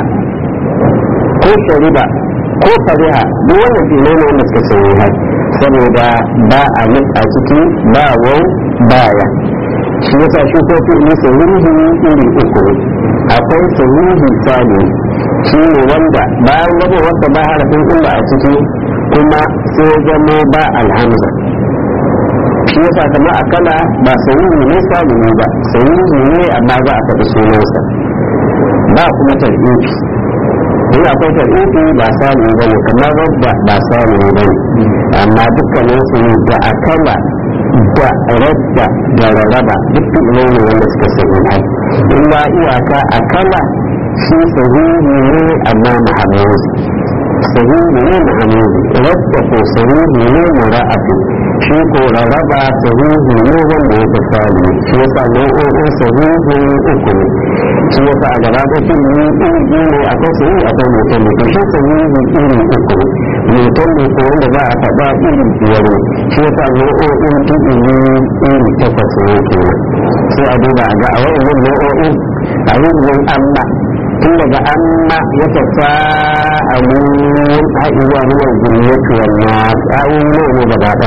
ko shariba ko fariha duk wannan filai ne wanda suka sanya har saboda ba a nan a ciki ba wau baya shi yasa shi ko fi'ili sahihi iri uku akwai sahihi sani shi ne wanda bayan gaba wanda ba harafin illa a ciki kuma sai zamo ba alhamza shi yasa kama akala ba sahihi ne sani ba sahihi ne amma za a faɗi sunansa ba kuma tar'ifi in akwai tar'ifi ba sani ba ne kamar wadda ba sani ba ne amma dukkaninsu ne da akala da radda da rarraba duk fi'ilai ne wanda suka sahi hai in ma iyaka a kala shi sahihi ne amma mahamuzi sahihi ne mahamuzi radda ko sahihi ne mura'afi shi ko rarraba sahihi ne wanda ya tsali shi yasa nau'o'in sahihi uku ne shi yasa a gaba da fi'ili iri biyu ne akwai sahihi akwai mutum ne to shi sahihi iri uku ne mutum ne ko wanda za a faɗa iri biyar ne shi yasa nau'o'in fi'ili iri takwas ne kenan sai a duba a ga a wa'annan nau'o'in a yin amma tun daga amma ya tafa a mun haɗuwa ruwa zuriyatu wannan tsawon ne ne gaba ɗaya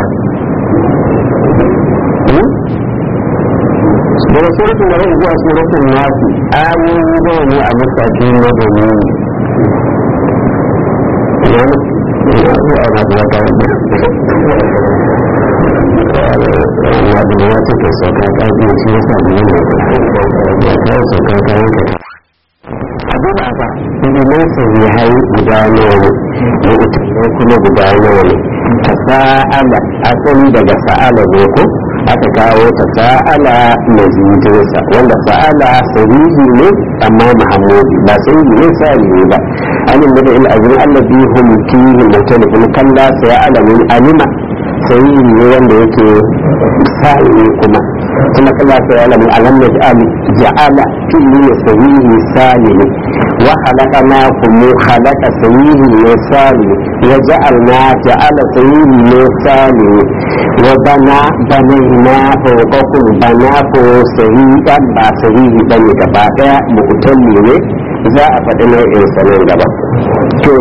daga suratun da zuwa suratun nasu ayoyi nawa ne a matakin na domin wadda ya take sauka ƙarfi shi ya sami yin da ya kawo sauka kayan ka abu ba ba ilimin sai ya hayi guda nawa ne da utalai kuma guda nawa ne ta sa'ala asali daga sa'ala ne ko aka kawo ta sa'ala mazidinsa wanda sa'ala sahihi ne amma mahamudi ba sahihi ne sahihi ba alim da il azmi allazi hum fihi mutalifun kalla sa'ala min alima sahihi ne wanda yake sahihi kuma kuma kalla sa'ala min alam naj'al ja'ala fihi sahihi salimi wa khalaqnakum khalaqa sahihi ne salimi wa ja'alna ja'ala sahihi ne salimi wa bana banaina fawqakum bana ko sahihan ba sahihi bane gaba daya mutalli ne za a faɗi nau'in sanin gaba to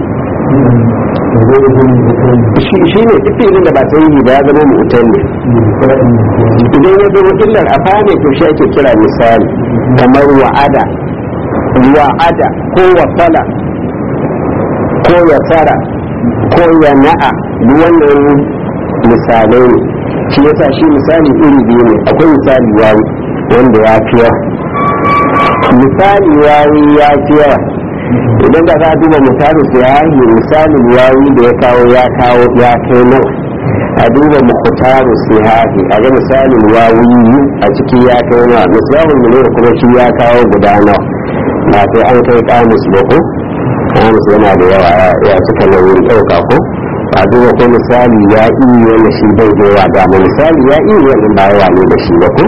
shi ne duk filin da ba sahihi ba ya zama mutalli idan ya zama illar a fane to shi ake kira misali kamar wa'ada wa'ada ko wasala ko yasara ko yana'a wannan misalai ne shi yasa shi misali iri biyu ne akwai misali yayi wanda ya fi yawa misali yayi ya fi yawa idan da za a duba misali su yayi misalin yayi da ya kawo ya kawo ya kai nawa a duba mukhtaru sihahi a ga misalin yayi a ciki ya kai nawa misalin mu kuma shi ya kawo guda nawa ba sai an kai kamus ba ko kamus yana da yawa ya cika nauyin ɗauka ko a duba ko misali ya iya wanda shi bai da yawa dama misali ya iya wanda ba yawa ne da shi ba ko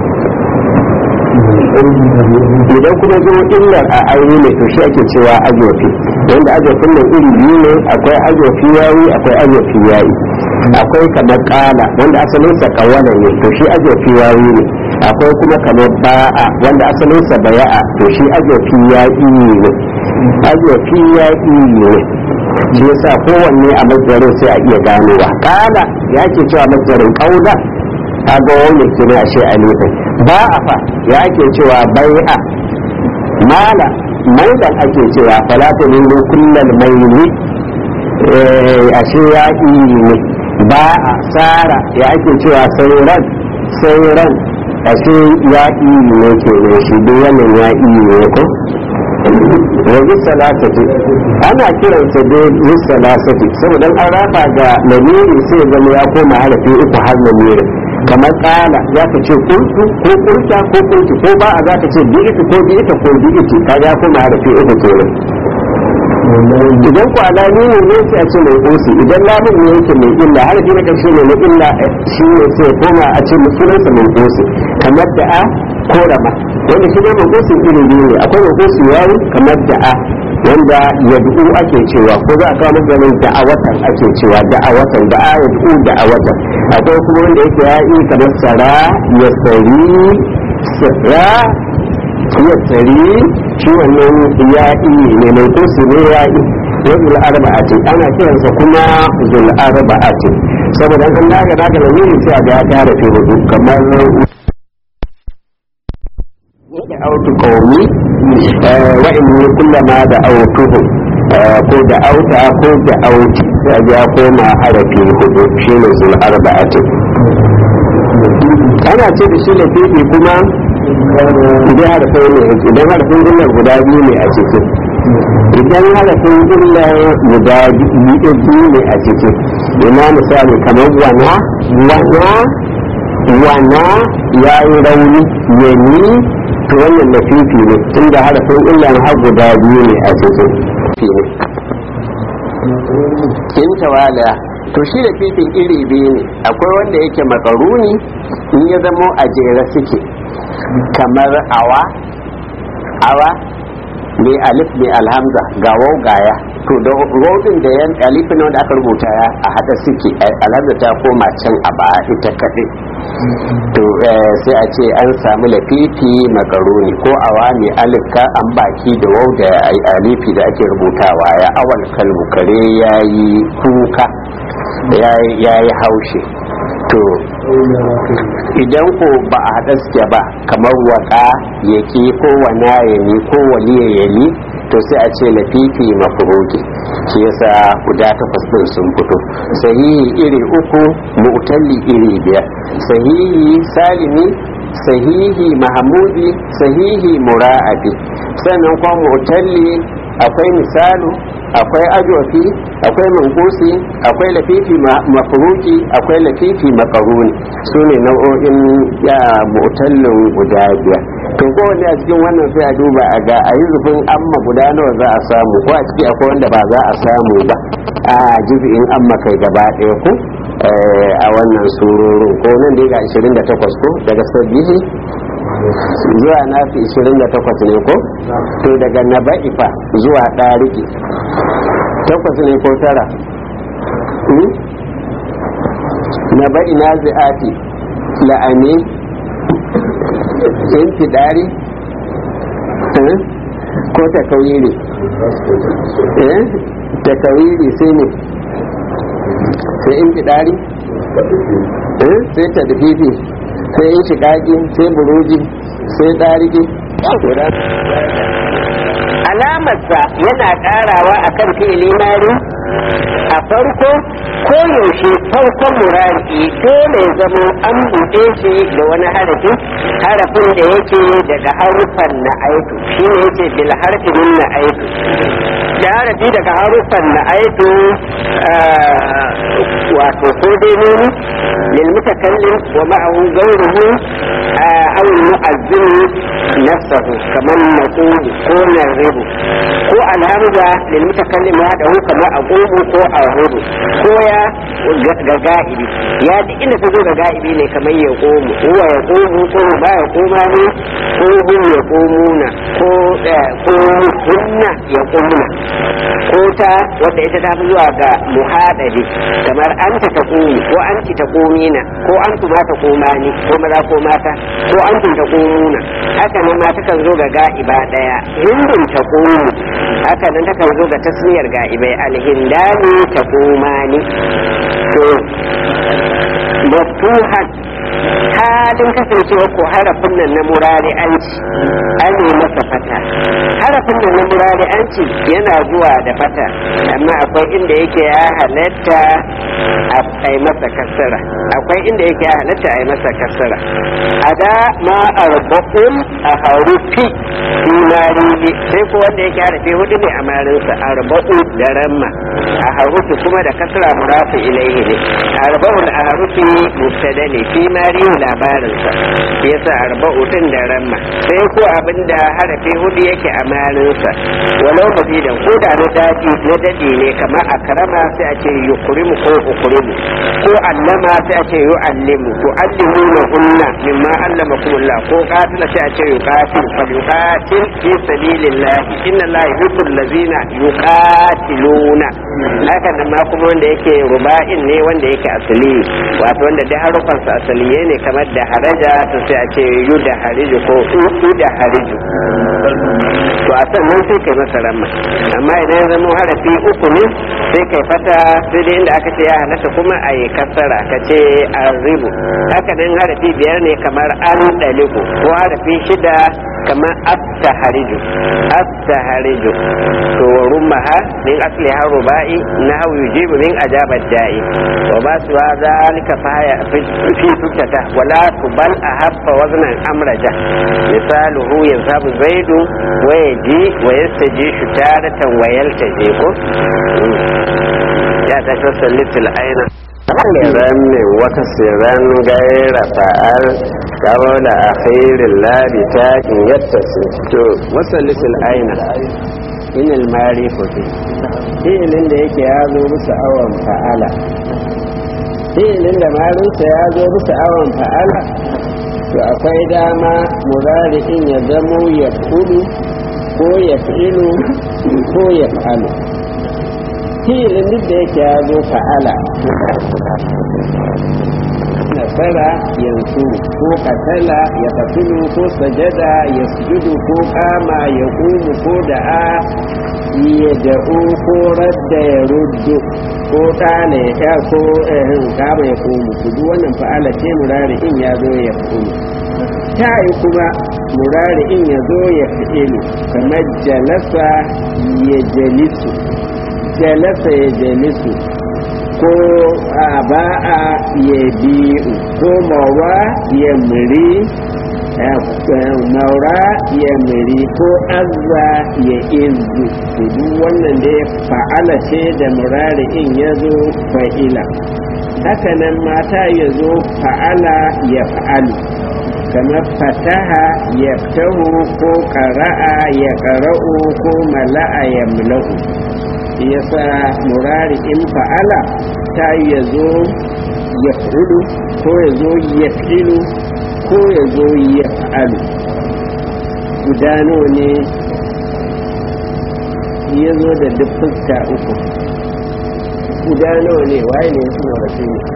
idan kuma zo illar a aure ne to shi ake cewa ajofi wanda ajofin nan iri biyu ne akwai ajofi yayi akwai ajofi yayi akwai kamar kala wanda asalinsa kawala ne to shi ajofi yayi ne akwai kuma kamar ba'a wanda asalinsa baya'a to shi ajofi yayi ne ajofi yayi ne shi yasa kowanne a majarin sai a iya ganowa kala ya ke cewa majarin kaula a ga wani kina ashe a nufin ba a fa ya ke cewa bai'a mala maidan ake cewa falata ne kullal maili ashe ya ne ba a tsara ya ake cewa sauran sauran ashe ya ne ke ne shi duk wannan ya ne ko yanzu salasati ana kiransa da yin salasati saboda an raba ga lamiri sai ya zama ya koma harafi uku har lamiri kamar kala za ka ce kurtu ko kurta ko kurtu ko ba a za ka ce bi ita ko bi ita ko bi ita ka ya koma harafi uku kenan idan ku alami ne ne sai a ce mai ƙosi idan lamun ne yake mai illa harafi na ƙarshe ne na illa shi ne sai koma a ce musulunsa mai ƙosi kamar da a ko rama wanda shi ne mai ƙosi iri biyu ne akwai mai ƙosi yayi kamar da a wanda ya du'u ake cewa ko za a kawo maganin da'awatan ake cewa da'awatan da a ya du'u da'awatan akwai kuma wanda yake yayi kamar sara ya sari sara ya tsari shi wannan ya'i ne mai kusi ne ya'i wazul arba'ati ana kiransa kuma zul arba'ati saboda an daga daga da nuni sai a ga ta da fi hudu kamar da autu qaumi wa in kullama da autuhu ko da auta ko da auti sai a ga koma harafi hudu shine zul arba'ati ana ce da shi lafifi kuma idan harafin ne idan harafin illar guda biyu ne a ciki idan harafin illar guda biyu ne a ciki ina misali kamar wana wana wana ya yi rauni yani to wannan da fifi ne tunda harafin illar har guda biyu ne a ciki kin tawala to shi da fifin iri biyu ne akwai wanda yake makaruni in ya zamo a jere suke kamar awa awa mai alif mai alhamza ga wau gaya to da rodin da yan alifin wanda aka rubuta ya a hada suke alhamza ta koma can a ba ita kaɗai to sai a ce an samu lafifi makaroni ko awa mai alif ka an baki da wau da alifi da ake rubutawa ya awal kalbu kare ya yi kuka ya yi haushe to idan ko ba a haɗa suke ba kamar waka ya ki ko wana ya ni ko waliya ya li to sai a ce lafifi mafuroki shi yasa guda takwas ɗin sun fito sahihi iri uku mu'talli iri biyar sahihi salimi sahihi mahamudi sahihi mura'abi sannan kuma mu'talli akwai misalu akwai ajofi akwai mankusi akwai lafifi mafuruki akwai lafifi makaruni su ne nau'o'in ya mutallin guda biyar to kowanne a cikin wannan sai a duba a ga a yi zufin amma guda nawa za a samu ko a ciki akwai wanda ba za a samu ba a jibi'in amma kai gaba ɗaya ko a wannan surorin ko nan da ga 28 ko daga sabbihi zuwa nafi 28 ne ko to daga naba'ifa zuwa ɗariki takwas ne ko tara naba'i na zi'ati la'ani intidari ko takawiri takawiri sai ne sai intidari sai tadfifi sai in shiƙaƙi sai buruji sai ɗariki alamarsa yana ƙarawa a kan fi'ili mari a farko ko yaushe farkon murari dole ya zama an buɗe shi da wani harafi harafin da yake daga harufan na aitu shi ne yake bil harfin na aitu da harafi daga harufan na aitu wato ko dai nuni lil mutakallim wa ma'ahu ghayruhu aw al mu'azzin nafsahu kaman naqulu ko narribu ko alhamza lil mutakallim wahdahu kamar aqubu ko arhudu ko ya ga ga'ibi ya duk inda ta zo ga ga'ibi ne kamar ya komu huwa ya komu ko ba ya koma ne ko hum ya komuna ko ko hunna ya komuna ko ta wanda ita ta fi zuwa ga muhadadi kamar anta ta komi ko anti ta komina ko antu ma ta koma ni ko maza ko mata ko antum ta komuna haka nan ma takan zo ga ga'iba daya hindun ta komu haka nan takan zo ga tasmiyar ga'ibai alhindani ta koma ni to maftuhan halin kasancewa ko harafin nan na murari an ci an yi masa fata harafin nan na murari an ci yana zuwa da fata amma akwai inda yake ya halatta a yi masa kasara akwai inda yake ya halatta a yi masa kasara a da ma arba'un a harufi dinari sai ko wanda yake harafi hudu ne a marinsa arba'u da ramma a harufi kuma da kasara murafi ilaihi ne arba'u a harufi mubtada ne fi mari labarinsa shi yasa arba'u din da ramma sai ko abinda harafi hudu yake a marinsa walau mazidan ko da na dadi na dadi ne kamar akrama sai a ce yukrimu ko ukrimu ko allama sai a ce yu'allimu to allimu na hunna mimma allamakumullah ko qatila sai a ce yuqatil fa yuqatil fi sabilillah inna allaha yuhibbul ladzina yuqatiluna haka nan ma kuma wanda yake ruba'in ne wanda yake asali wato wanda da harufan sa asaliye ne kamar da haraja to sai a ce yu da hariju ko u da hariju to a sannan sai kai masa ramma amma idan ya zama harafi uku ne sai kai fata sai dai inda aka ce ya halatta kuma a yi kasara ka ce arribu haka nan harafi biyar ne kamar an daliku ko harafi shida kamar atta hariju atta hariju to rummaha min asli haruba'i na hau yujibu min ajabar da'i wa ba su zalika faya fi tuttata wala tubal a habba waznan amraja misaluhu yansabu zaidu wa yaji wa yastaji shutaratan wa yaltaji ko ya ta tasallitul aina siran ne wata siran gaira fa'al kawola a khairin labi ta in yadda su to wasallitul aina inil mari kofi fi'ilin da yake ya zo bisa awon fa'ala fi'ilin da marinsa ya zo bisa awon fa'ala to akwai dama murari'in ya zamo ya kudu ko ya fi'ilu ko ya fa'alu fi'ilin duk da yake ya zo fa'ala nasara yanzu ko katala ya tafilu ko sajada ya sujudu ko kama ya kumu ko da'a ya da'u ko radda ya ruddu ko ɗana ya sha ko ehin kama ya kumu ku duk wannan fa'ala ce murari in ya zo ya kumu ta yi kuma murari in ya zo ya fi'ilu kamar jalasa ya jalisu jalasa ya jalisu ko a ba'a ya biyu ko mawa ya muri maura ya muri ko azza ya izu duk wannan da ya fa'ala ce da murari in ya zo fa'ila hakanan mata ya zo fa'ala ya fa'alu kamar fataha ya fitahu ko ƙara'a ya ƙara'u ko mala'a ya mula'u yasa murari in fa'ala ta ya zo ya fulu ko ya zo ya filu ko ya zo ya fa'alu gudano ne ya zo da duk fuska uku gudano ne waye ne suna rasu ne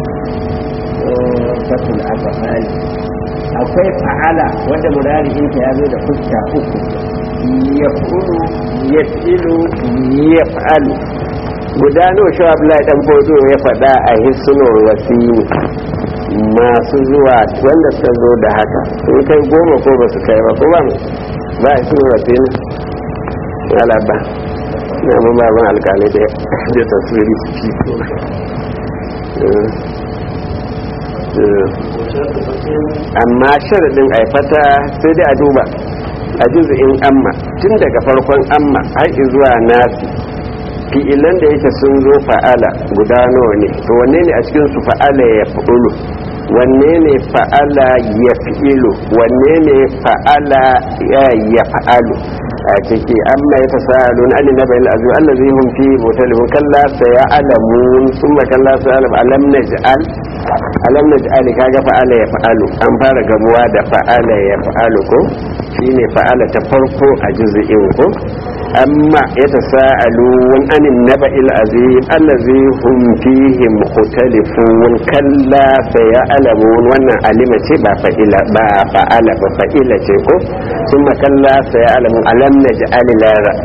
fatul afa'ali akwai fa'ala wanda murari in ta ya zo da fuska uku ya fulu ya filu ya fa'alu guda nawa shi abdullahi dan bodo ya faɗa a hisnul wasini masu zuwa wanda suka zo da haka sun kai goma ko ba su kai ba ko ba ba a hisnul wasini alaba na mun ba ban alƙalai da da tasiri su fi ko amma sharadin aifata sai dai a duba a juzu'in amma tun daga farkon amma har zuwa nasi fi'ilan da yake sun zo fa'ala guda nawa ne to wanne ne a cikin su fa'ala ya fi'ulu wanne ne fa'ala ya fi'ilu wanne ne fa'ala ya fa'alu a ciki amma ya tasa'alu na alin nabayin azu allazi hum fi mutalibun kalla sayalamun summa kalla sayalam alam naj'al alam naj'al kaga fa'ala ya fa'alu an fara gamuwa da fa'ala ya fa'alu ko shine fa'ala ta farko a juz'in ko amma ya tasa'alun anin naba'il azim allazi hum fihi mukhtalifun kalla sayalamun wannan alima ce ba fa'ila ba fa'ala ba fa'ila ce ko summa kalla sayalamun alam naj'al lara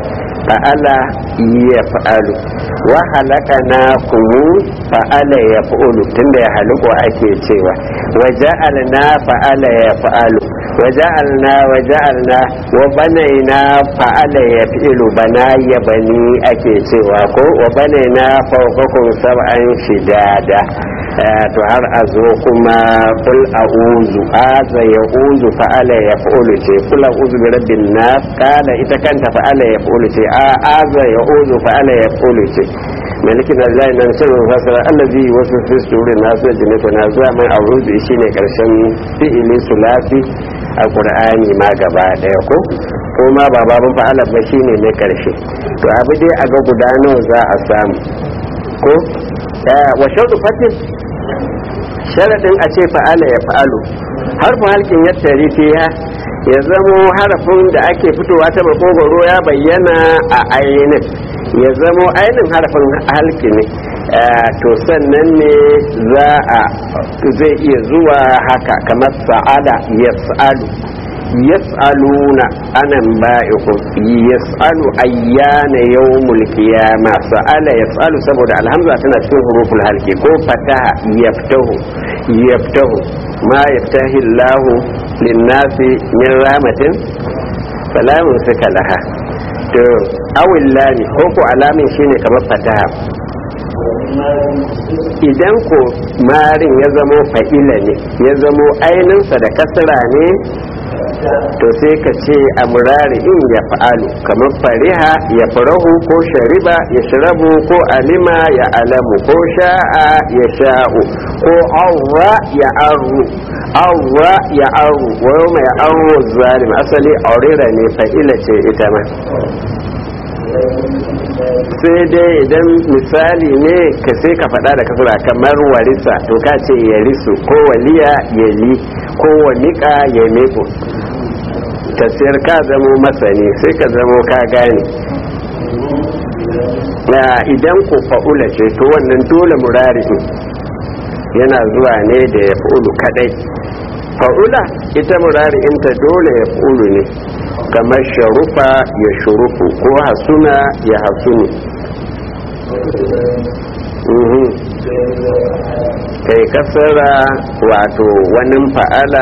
fa'ala ya fa'alu wa halakana kumu fa'ala ya fa'ulu tunda ya haluko ake cewa wa ja'alna fa'ala ya fa'alu wa ja'alna wa ja'alna wa banaina fa'ala ya fi'ilu bana ya bani ake cewa ko wa banaina fawqakum sab'an shidada to har a zo kuma kul a'uzu aza ya uzu fa'ala ya fa'ulu ce kul a'uzu bi rabbin nas kala ita kanta fa'ala ya fa'ulu ce a aza ya uzu fa'ala ya fa'ulu ce malikin Allah nan sirrin fasara allazi wasu fi surin nasu jinnata na zuwa mai a'uzu shine karshen fi'ili sulasi a qur'ani ma gaba daya ko ko ma ba babun fa'ala ba shine ne karshe to abu dai a ga guda nawa za a samu ko wa shaudu fatin sharadin a ce fa'ala ya fa'alu harfin halkin yadda rifiya ya zamo harafin da ake fitowa ta makogoro ya bayyana a ainin ya zamo ainin harafin halki ne to sannan ne za a zai iya zuwa haka kamar sa'ada ya sa'alu yas'aluna anan ba'ikum yas'alu ayyana yawmul qiyama sa'ala yas'alu saboda alhamza tana cikin huruful halki ko fataha yaftahu yaftahu ma yaftahi Allahu lin-nasi min rahmatin salamun suka laha to awil lami ko ko alamin shine kamar fataha idan ko marin ya zamo fa'ila ne ya zamo aininsa da kasra ne to sai ka ce a murari in ya fa'alu kamar fariha ya farahu ko shariba ya shirabu ko alima ya alamu ko sha'a ya sha'u ko awwa ya arru awwa ya arru wa yau mai arru zalim asali aurera ne fa'ila ce ita ma sai dai idan misali ne ka sai ka faɗa da kasura kamar warisa to ka ce ya risu ko waliya ya li ko wanika ya meko tasiyar ka zamo masani sai ka zamo ka gane na idan ku fa'ula ce to wannan dole murari yana zuwa ne da ya fa'ulu kadai fa'ula ita murari inta dole ya fa'ulu ne kamar sharufa ya shurufu ko hasuna ya hasunu kai kasara wato wani fa'ala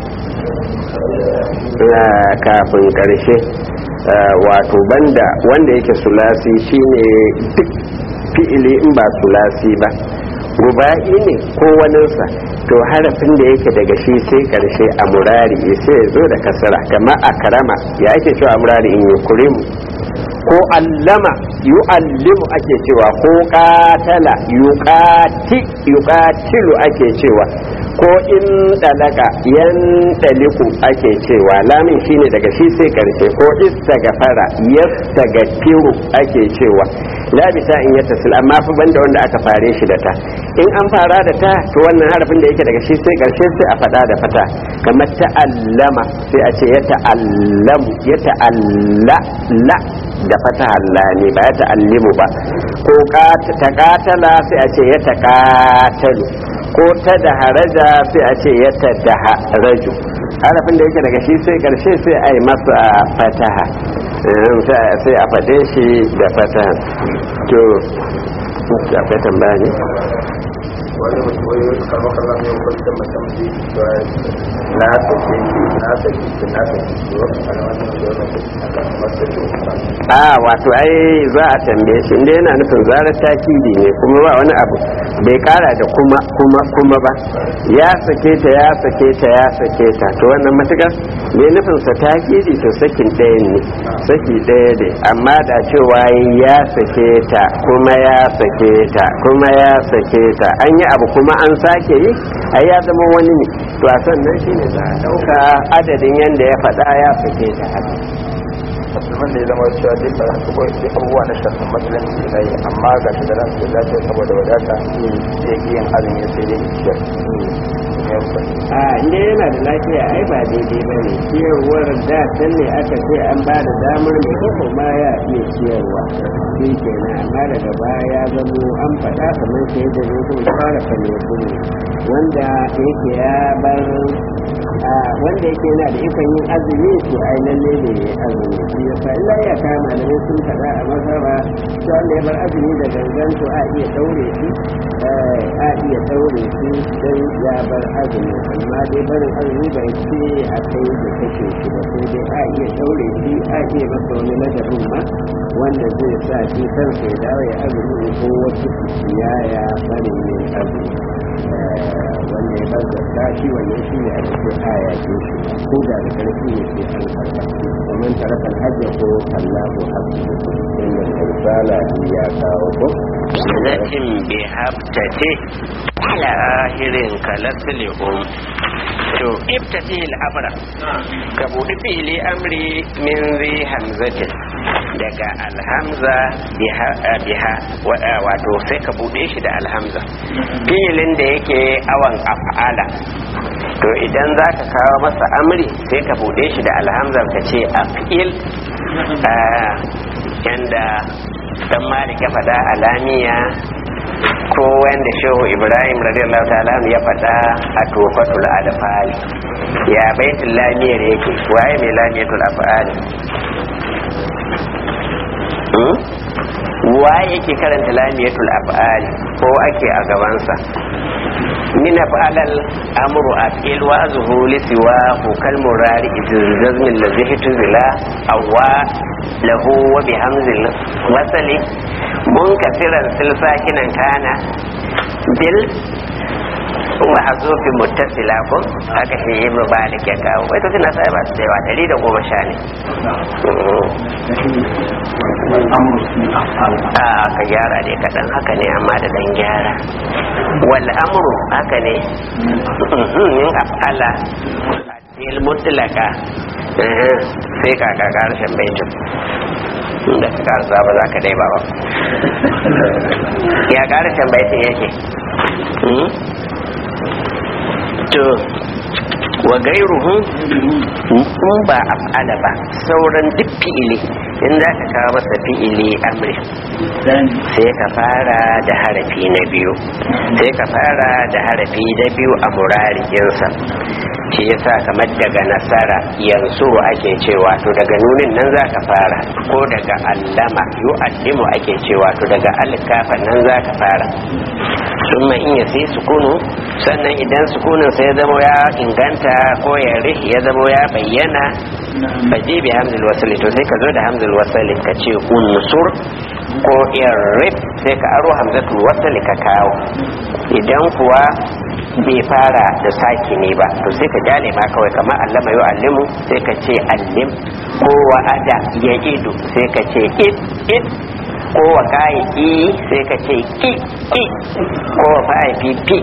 kafin karshe wato banda wanda yake sulasi shine duk fi'ili in ba sulasi ba ruba'i ne ko waninsa to harafin da yake daga shi sai karshe a murari sai ya zo da kasara kama a karama ya ake cewa a murari in yi kurimu ko allama yu'allimu ake cewa ko katala yuqati yuqatilu ake cewa ko in dalaka yan daliku ake cewa lamin shine daga shi sai karshe ko istagfara yastagfiru ake cewa la bisa in yattasil amma fa banda wanda aka fare shi da ta in an fara da ta to wannan harafin da yake daga shi sai karshe sai a fada da fata kamar ta'allama sai a ce ya ta'allamu ya ta'alla la da fata Allah ne ba ya ta'allimu ba ko ta katala sai a ce ya ta katalu ko ta da haraja sai a ce ya ta da haraju harafin da yake daga shi sai karshe sai a yi masa fataha sai a faɗe shi da fataha to akwai tambaya ne wani mutum wani wasu kama kama mai kwanta mutum da cewa na sake shi na sake shi na sake shi wani ana wani da wani a kan masu shi a wato ai za a tambaye shi inda yana nufin zarar takidi ne kuma ba wani abu bai kara da kuma kuma kuma ba ya sake ta ya sake ta ya sake ta to wannan matukar ne nufin sa takidi to sakin ɗaya ne saki ɗaya ne amma da cewa ya sake ta kuma ya sake ta kuma ya sake ta an yi abu kuma an sake yi ai ya zama wani ne to a sannan shine za a ɗauka adadin yadda ya faɗa ya sake ta haka musulman da ya zama cewa duk da su koyi sai abubuwa na shafin musulunci na yi amma ga shi da ransu lafiya saboda wadata zai ki yin azumi sai dai ciyar a inda yana da lafiya ai ba daidai ba ne ciyarwar da can ne aka ce an ba da damar mai koko ma ya iya ciyarwa shi kenan amma daga baya ya zamo an faɗa kamar sai da zai kuma fara kame ne wanda yake ya bar wanda yake yana da ikon yin azumi to ai lalle ne ya azumi shi yasa illa ya kama malamai sun faɗa a mazhaba to wanda ya bar azumi da gangan to a iya daure shi a iya daure shi dan ya bar azumi amma dai barin azumi bai ce a kai da kashe shi ba sai dai a iya daure shi a iya masa wani ladabin ma wanda zai sa shi kansa ya dawo ya azumi ko wasu ya ya barin yin azumi wanda ya bar zakka shi wannan shi ne ake ce aya ce shi ko da da karfi ne sai an karɓa kamar tarakar hajja ko allahu hasbu inda karsala ya kawo ko zatin bi habtate ala ahirin kalasli um to iftati al-amra ka buɗi fi'ili amri min zi hamzatin daga alhamza biha wato sai ka buɗe shi da alhamza fi'ilin da yake awan af'ala to idan za ka kawo masa amri sai ka buɗe shi da alhamza ka ce af'il yanda dan malik ya faɗa alamiya ko wanda shehu ibrahim radiyallahu ta'ala ya faɗa a tofatul alfal ya baitul lamiyar yake waye mai lamiyatul afal waye yake karanta lamiyatul afal ko ake a gabansa min af'alal amru af'il wa azhu li siwa kal murari jazm allazi hituzila awwa lahu wa bi hamzil wasali munkasiran silsakinan kana bil wa hazufi muttasila ko haka shi yi mubalik ya kawo ita suna sai ba su yawa dari da goma sha ne a ka gyara dai kaɗan haka ne amma da ɗan gyara wal amru haka ne in af'ala il mutlaka sai ka ka karshen baitin da ka karsa ba za ka dai ba ba ya karshen baitin yake to wa gairuhu in ba af'ala ba sauran duk fi'ili in za ka kawo masa fi'ili amri sai ka fara da harafi na biyu sai ka fara da harafi na biyu a murarikinsa shi yasa kamar daga nasara yanzu ake cewa to daga nunin nan za ka fara ko daga allama yu'allimu ake cewa to daga alkafa nan za ka fara summa in ya sai sukunu sannan idan sukunin sai ya zama ya inganta ko ya rihi ya zama ya bayyana faje bi hamzul wasali to sai ka zo da hamzul wasali ka ce unsur ko irrif sai ka aro hamzatul wasali ka kawo idan kuwa bai fara da saki ne ba to sai ka jale ma kawai kamar allama yau allimu sai ka ce allim ko wa'ada ya idu sai ka ce id id ko wa kayi i sai ka ce ki ki ko wa fa'i fi fi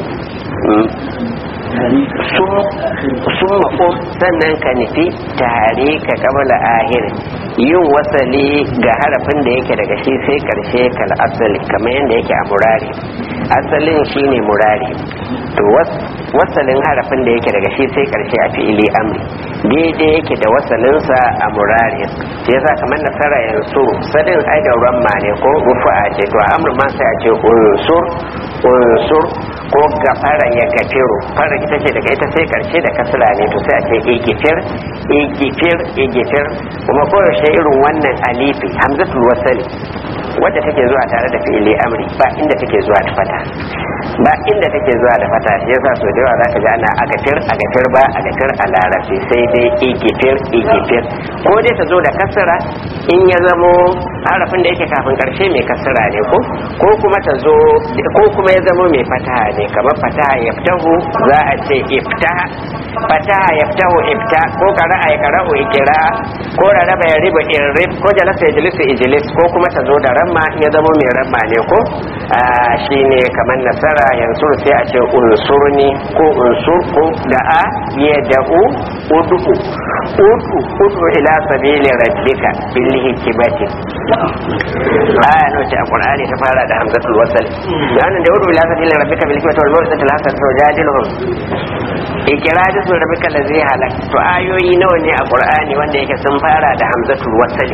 sun mako sannan ka nufi tare ka kabala ahir yin wasali ga harafin da yake daga shi sai karshe kal asali kamar yadda yake a murari asalin shine murari to wasalin harafin da yake daga shi sai karshe a fi'ili amri daidai yake da wasalinsa a murari sai yasa kamar nasara yanzu sadin ai da ramma ne ko rufa ce to amri ma sai a ce unsur unsur ko gafara ya gafiru fara ita ce daga ita sai karshe da kasra ne to sai a ce igifir igifir igifir kuma koyaushe irin wannan alifi hamzatul wasali wadda take zuwa tare da fi'ili amri ba inda take zuwa da fata ba inda take zuwa da fata shi yasa so da yawa zaka ji ana agafir agafir ba agafir a larabci sai dai igifir igifir ko dai ta zo da kasra in ya zamo harafin da yake kafin karshe mai kasra ne ko ko kuma ta zo ko kuma ya zamo mai fataha ne kamar fataha yaftahu za a ce iftaha fataha yaftahu ifta ko qara'a ya qara'u ikra ko raraba ya riba irrib ko jalasa ya jalisu ijlis ko kuma ta zo da ramma ya zamo mai ramma ne ko shine kamar nasara yanzu sai a ce unsurni ko unsur ko da'a ya da'u udu udu udu ila sabili rabbika bil hikmati aya no ce a qur'ani ta fara da hamzatul wasl yana da udu ila sabili rabbika bil hikmati wal mawdati al hasanati wajadilhum ikira da su rabi kala zai halak to ayoyi nawa ne a qur'ani wanda yake sun fara da hamzatul wasali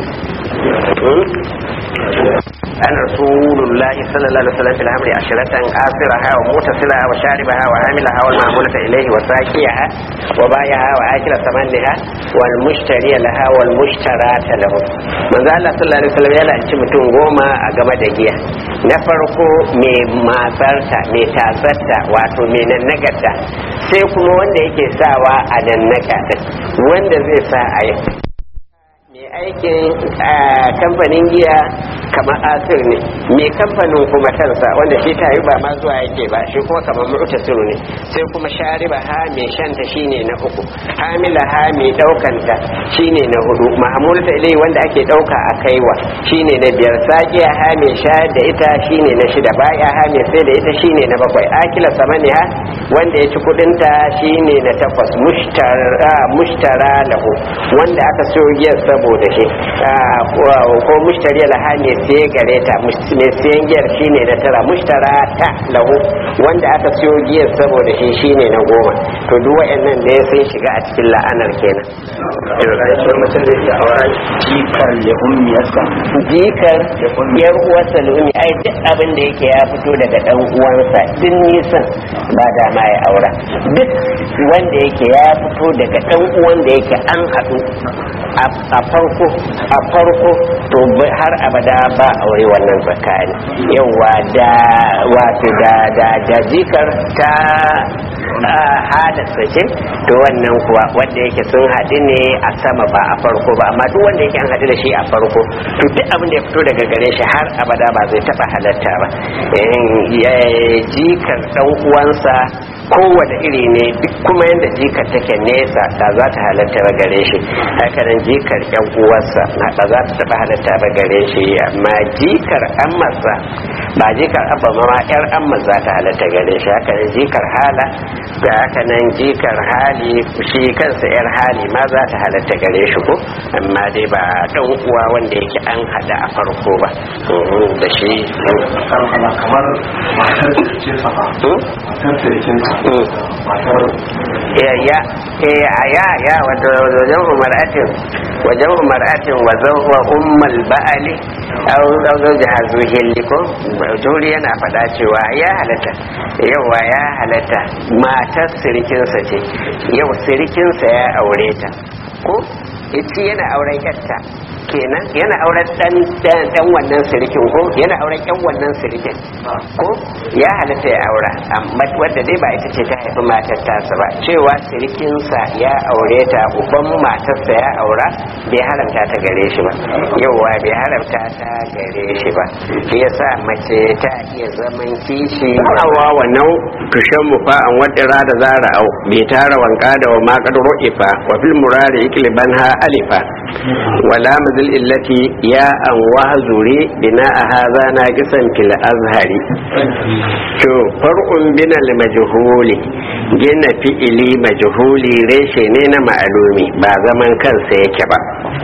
an rasulullahi sallallahu alaihi wasallam fil amri ashratan qasiraha wa mutasilaha wa sharibaha wa hamilaha wal ma'mulata ilayhi wa saqiyaha wa bayaha wa akila samanha wal mushtari laha wal mushtarata lahu manzo Allah sallallahu alaihi wasallam yana ci mutum goma a game da giya na farko mai matsarta mai tasarta wato mai nannagarta sai kuma wanda yake sawa a nannaka din wanda zai sa a yi mai aikin kamfanin giya kamar asir ne mai kamfanin kuma kansa wanda shi tayi ba ma zuwa yake ba shi kuma kamar mu'tasiru ne sai kuma shariba ha mai shanta shine na uku hamila ha mai daukanta shine na hudu mahmulta ilai wanda ake dauka a kaiwa shine na biyar saqiya ha mai shayar da ita shine na shida baya ha mai sai da ita shine na bakwai akila samani ha wanda ya ci kudin ta shine na takwas mushtara mushtara lahu wanda aka so giyar saboda shi ko mushtari laha ne sai gare ta mai sayan giyar shine na tara mushtara ta lahu wanda aka siyo giyar saboda shi shine na goma to duk wayannan da sun shiga a cikin la'anar kenan mutum zai iya aura jikar ya ummi yasa jikar yar uwarsa lumi ai duk abin da yake ya fito daga dan uwansa din nisan ba da ma ya aura duk wanda yake ya fito daga dan uwan da yake an haɗu a farko a farko to har abada ba aure wannan tsakani yawa da wato da da da jikar ta hada sace to wannan kuwa wanda yake sun haɗu ne a sama ba a farko ba amma duk wanda yake an haɗu da shi a farko to duk abin da ya fito daga gare shi har abada ba zai taɓa halatta ba jikar ɗan uwansa kowane iri ne duk kuma yadda jikar take nesa da za ta halatta ba gare shi hakanan jikar yan uwarsa ba za ta taɓa halatta ba gare shi amma jikar ammarsa ba jikar abba ma yar amma za ta halatta gare shi hakanan jikar hala da hakanan jikar hali shi kansa yar hali ma za ta halatta gare shi ko amma dai ba dan uwa wanda yake an hada a farko ba da shi kamar matar da ke sa matar da ke sa matar ya ya ya ya wato wajen umaratin wajen umaratin wa zawwa ummal ba'ali aw zawja hazuhilli ko juri yana faɗa cewa ya halatta yawa ya halatta matar sirikinsa ce yau sirikinsa ya aure ta ko ita yana auren yarta kenan yana auren dan dan wannan sirikin ko yana auren yan wannan sirikin ko ya halatta ya aura amma wanda dai ba ita ce ta haifi matar tasa ba cewa sirikinsa ya aure ta uban matarsa ya aura bai haramta ta gare shi ba yauwa bai haramta ta gare shi ba shi yasa mace ta iya zaman kishi awa wannan tushen mu fa an wadira da zara au bai tara wanka da wa makadaro ifa wa fil murari ikliban ha alifa wala mazil illati ya an wahzuri bina a haza na kisan fil azhari to far'un binal majhuli gina fi'ili majhuli reshe ne na ma'alumi ba zaman kansa yake ba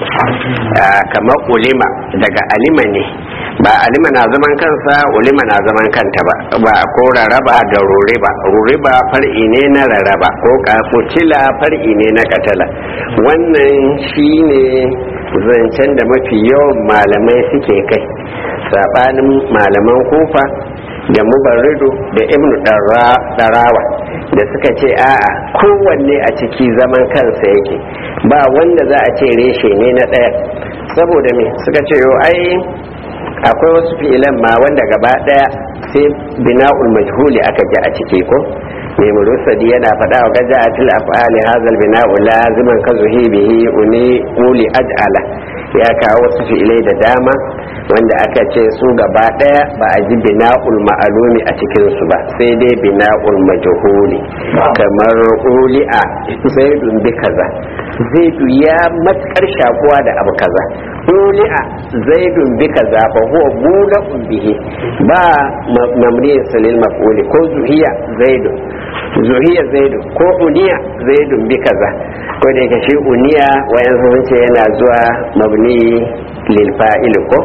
kamar ulima daga alima ne ba alima na zaman kansa ulima na zaman kanta ba ba ko raraba da ruriba ruriba far'i ne na raraba ko kafutila far'i ne na katala wannan shine zancen da mafi yawan malamai suke kai sabanin malaman kufa da mubarrido da ibnu darawa da suka ce a'a kowanne a ciki zaman kansa yake ba wanda za a ce reshe ne na ɗaya saboda me suka ce yo ai akwai wasu fi'ilan ma wanda gaba ɗaya sai bina'ul majhuli aka ji a ciki ko mai murusadi yana faɗa wa gaja a til af'ali hazal bina'u laziman ka zuhi bihi uni uli aj'ala ya kawo wasu fi'ilai da dama wanda aka ce su gaba ɗaya ba a ji bina'ul ma'alumi a cikin su ba sai dai bina'ul majhuli kamar uli'a zaidun bi kaza zaidu ya matkar shakuwa da abu kaza uli'a zaidun bi kaza fa huwa bula'un bihi ba mamriyin salil maf'uli ko zuhiya zaidun zuhiya zaidu ko uniya zaidun bi kaza ko da yake shi uniya wayan sun ce yana zuwa mabni lil fa'il ko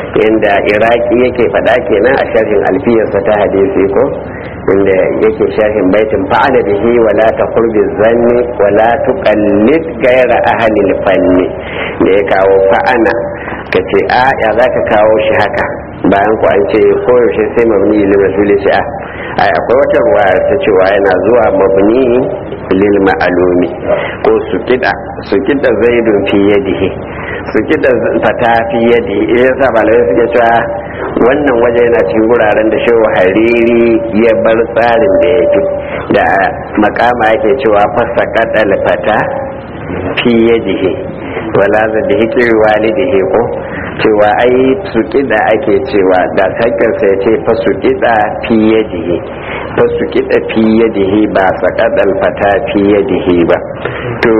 inda iraki yake faɗa kenan a sharhin alfiyarsa ta hadisi ko inda yake sharhin baitin fa'ala bihi wala taqur zanni wala tuqallid ghayra ahli fanni da ya kawo fa'ana kace a ya zaka kawo shi haka bayan ku an ce koyaushe sai mabni lil rasuli ce a ai akwai wata ruwa ta cewa yana zuwa mabni lil ma'alumi ko su kida su kida zaidun fi yadihi su kida fata fi yadihi idan sa malamai suke cewa wannan waje yana cikin wuraren da shehu hariri ya bar tsarin da ya fi da makama yake cewa fasa kadal fata fi yadihi wala za da hikiri walidihi ko cewa ai su kida ake cewa da sakinsa ya ce fa su kida fi yadihi fa su kida fi yadihi ba sakadal fata fi yadihi ba to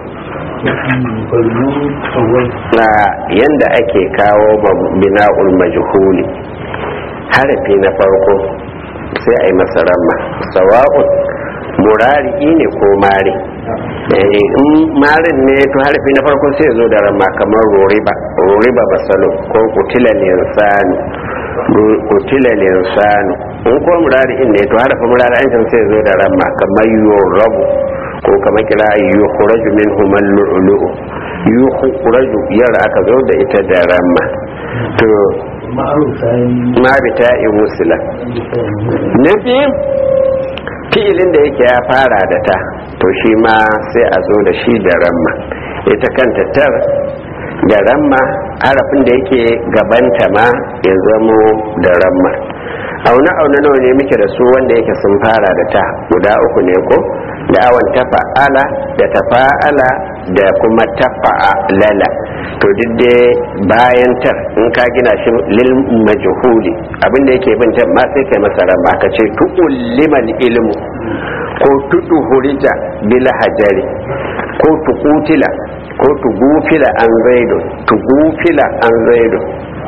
na yanda ake kawo bina'ul majhuli harafi na farko sai a yi masa ramma sawa'un murari ne ko mari in marin ne to harafi na farko sai zo da ramma kamar roriba roriba basalo ko kutila linsanu kutila linsanu in ko murari ne to harafin murari an sai zo da ramma kamar yorabu ko kamar kira yukhraju minhum al-lu'lu'u yukhraju yar aka zo da ita da ramma to ma bi ta'in musula na biyu fi'ilin da yake ya fara da ta to shi ma sai a zo da shi da ramma ita kanta tar da ramma harafin da yake gabanta ma ya zamo da ramma auna auna nawa ne muke da su wanda yake sun fara da ta guda uku ne ko da awon tafa'ala da tafa'ala da kuma tafa'alala to duk da bayan tar in ka gina shi lil majhuli abinda yake bin tar ma sai kai masa rama ka ce tu'ullimal ilmu ko tuduhurija bil hajari ko tuqutila ko tugufila an zaido tugufila an zaido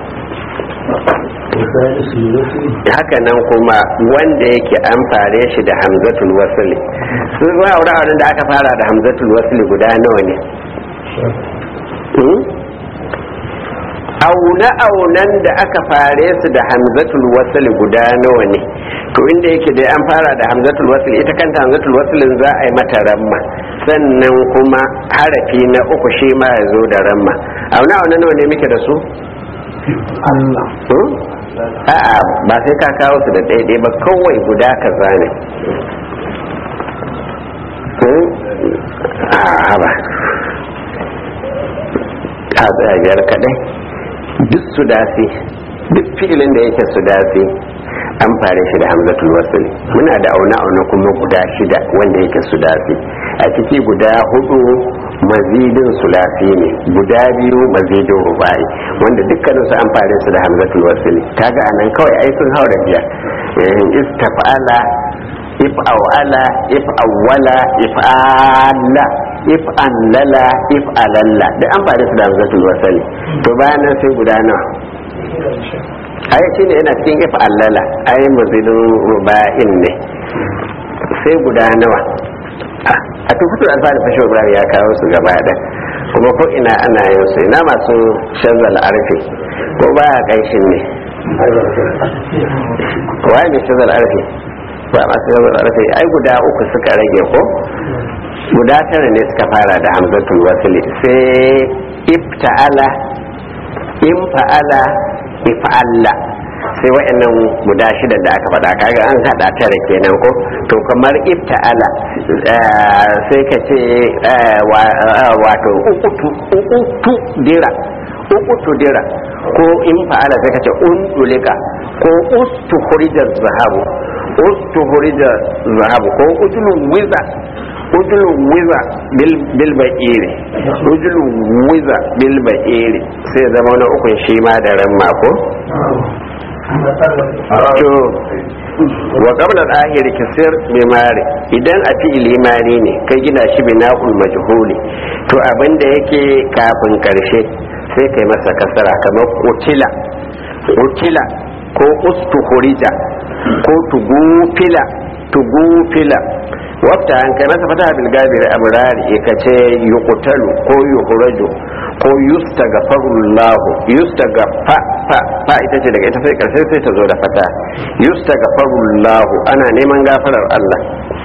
haka nan kuma wanda yake an fare shi da hamzatul wasli sun zuwa wuraren da aka fara da hamzatul wasli guda nawa ne auna aunan da aka fare su da hamzatul wasli guda nawa ne to inda yake dai an fara da hamzatul wasli ita kanta hamzatul waslin za a yi mata ramma sannan kuma harafi na uku shi ma ya zo da ramma auna auna nawa ne muke da su Allah a'a ba sai ka kawo su da ɗaiɗai ba kawai guda ka zane a ba ta tsayar kadai duk su dafi duk filin da yake su dafi an fare shi da hamzatul wasl muna da auna auna kuma guda shida wanda yake su dafi a ciki guda hudu mazidin sulafi ne guda biyu mazidin rubai wanda dukkanin su an fare su da hamzatul wasl kaga anan kawai ai sun haura biyar istafala if awala if awwala if alla if anlala if alalla duk an fare su da hamzatul wasl to bayan nan sai guda nawa ai shine yana cikin if allala ai mazidin ruba'in ne sai guda nawa a tukutul alfahari fashe ibrahim ya kawo su gaba da kuma ko ina ana yin su ina masu shazal arfi ko ba a kanshin ne waye ne shazal arfi ba masu shazal arfi ai guda uku suka rage ko guda tara ne suka fara da hamzatul wasili sai ifta'ala in fa'ala if'alla sai wa'annan guda shida da aka faɗa kaga an haɗa tara kenan ko to kamar ifta'ala sai ka ce wato ukutu dira ukutu dira ko in fa'ala sai ka ce undulika ko ustuhurija zahabu ustuhurija zahabu ko ujulu wiza ujulu wiza bil ba'iri ujulu wiza bil ba'iri sai zama na ukun shi ma da ran mako to wa qabla al-akhir kasir bi mari idan a fi'ili mari ne kai gina shi bina'ul majhuli to abinda yake kafin karshe sai kai masa kasara kamar kutila kutila ko ustuhurija ko tugufila tugufila wafta an kai masa fata bil gabir amrari ka ce yuqtalu ko yuhraju ko ko yustagafarullahu yustagafa fa fa ita ce daga ita sai karshe sai ta zo da fata yustagafarullahu ana neman gafarar Allah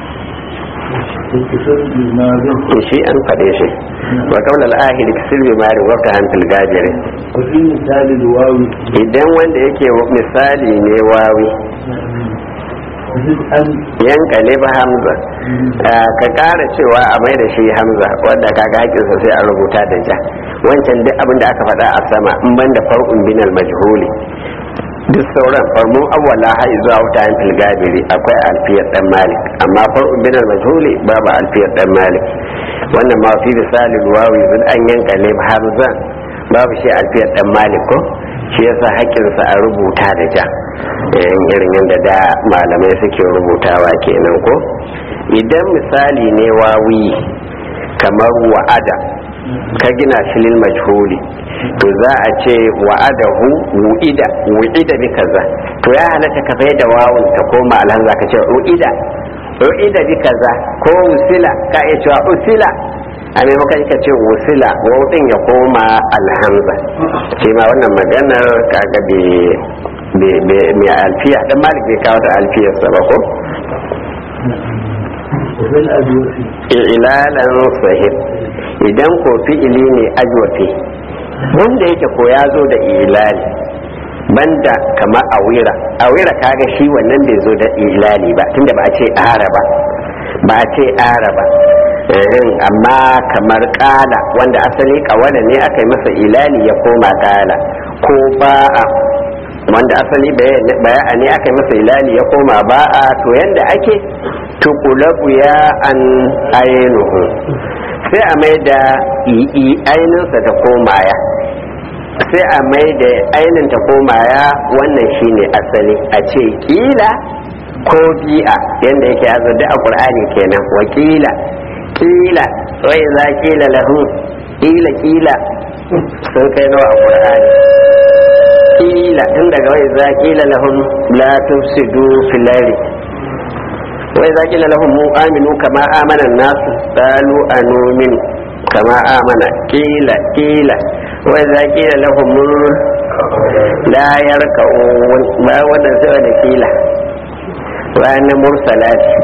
shi an faɗe shi wa kawla al-ahid silbi mari wa kan fil gajiri وفي مثال الواو idan wanda yake misali ne wawi تجد أن yanka ne ba hamza Ah, ka kara cewa a mai da shi hamza wanda kaga hakinsa sai a rubuta da ja wancan duk abin da aka faɗa a sama in ban da far'un binal majhuli duk sauran farmun awwala har zuwa wuta yin filgabiri akwai alfiyar dan malik amma far'un binal majhuli babu alfiyar dan malik wannan ma fi misalin wawi zun an yanka ne hamzan babu shi alfiyar dan malik ko shi yasa haƙƙinsa a rubuta da ja irin irin yadda da malamai suke rubutawa kenan ko idan misali ne wawi kamar wa'ada ka gina shi lil majhuli to za a ce wa'adahu wu'ida wu'ida bi kaza to ya halatta ka bai da wawun ta koma alhamza ka ce wu'ida wu'ida bi kaza ko usila ka iya cewa usila a maimakon ka ce usila wawun ya koma alhamza shi ma wannan maganar kaga bai mai alfiya dan malik bai kawo da alfiyarsa ba ko وفي الأدوية ilalan sahib idan ko fi'ili ne ajwafi wanda yake ko ya zo da ilali banda kama awira awira kaga shi wannan bai zo da ilali ba tunda ba a ce ara ba ba a ce ara ba Ehem, amma kamar kala wanda asali kawala ne aka yi masa ilali ya koma kala ko ba'a wanda asali baya ne aka yi masa ilali ya koma ba'a to yanda ake tukulabu ya an ainihu sai a mai da ainihinsa ta koma ya sai a mai da ainin ta koma ya wannan shine asali a ce kila ko bi'a yadda yake azadi a ƙur'ani kenan wakila kila wai za kila lahu kila kila sun kai nawa a ƙur'ani kila tun daga wai za kila lahum la tufsidu fil ardi wai za kila lahum mu aminu kama amana nasu qalu anumin kama amana kila kila wai za kila lahum la yarka'un ba wannan sai da kila bayan mursalati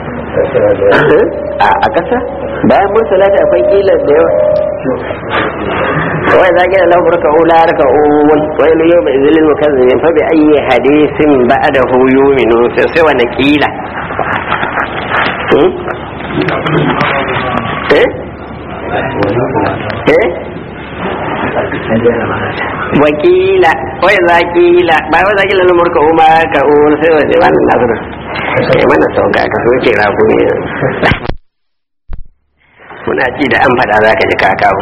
a kasa bayan mursalati akwai kila da yawa wai za gina lahu raka ula raka uwun wai lu yau mai zilin mukazzabin fa bi ayyi hadisin ba'da hu yuminu sai sai wani kila eh eh wakila wai za kila ba wai za kila lumur ka umma ka uwun sai wani wannan nasu sai mana sauka ka so ke rago ne muna ci da an faɗa za ka ji kakawo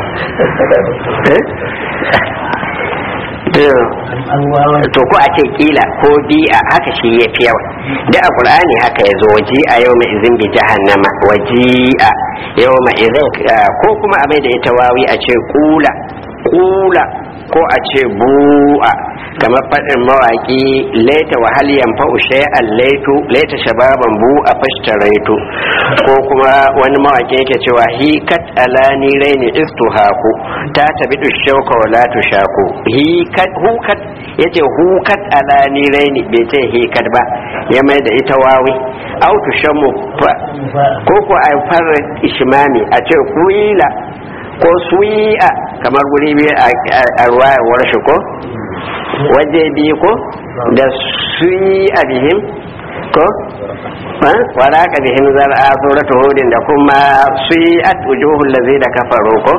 to ko a ce kila ko bi'a haka shi ya fi yawa da a qur'ani haka ya zo waji a yau mai izin bi jahannama waji a yau mai izin ko kuma a mai da ita wawi a ce kula kula ko a ce bu'a kamar faɗin mawaƙi laita wa hal yanfa shay'an laitu laita shababan bu'a fashtaraitu ko kuma wani mawaƙi yake cewa hi kat alani raini istuhaku ta tabidu shauka wa la tushaku hi kat hu kat yace hu kat alani raini bai ce hi kat ba ya mai da ita wawi au tushammu ko ko a fara ishmami a ce kuila ko suyi'a kamar guri biyu a ruwayar shi ko waje biyu ko da suyi'a bihim ko wala ka bihim zar'a suratu hudin da kuma suyi'at wujuhul ladzi da kafaru ko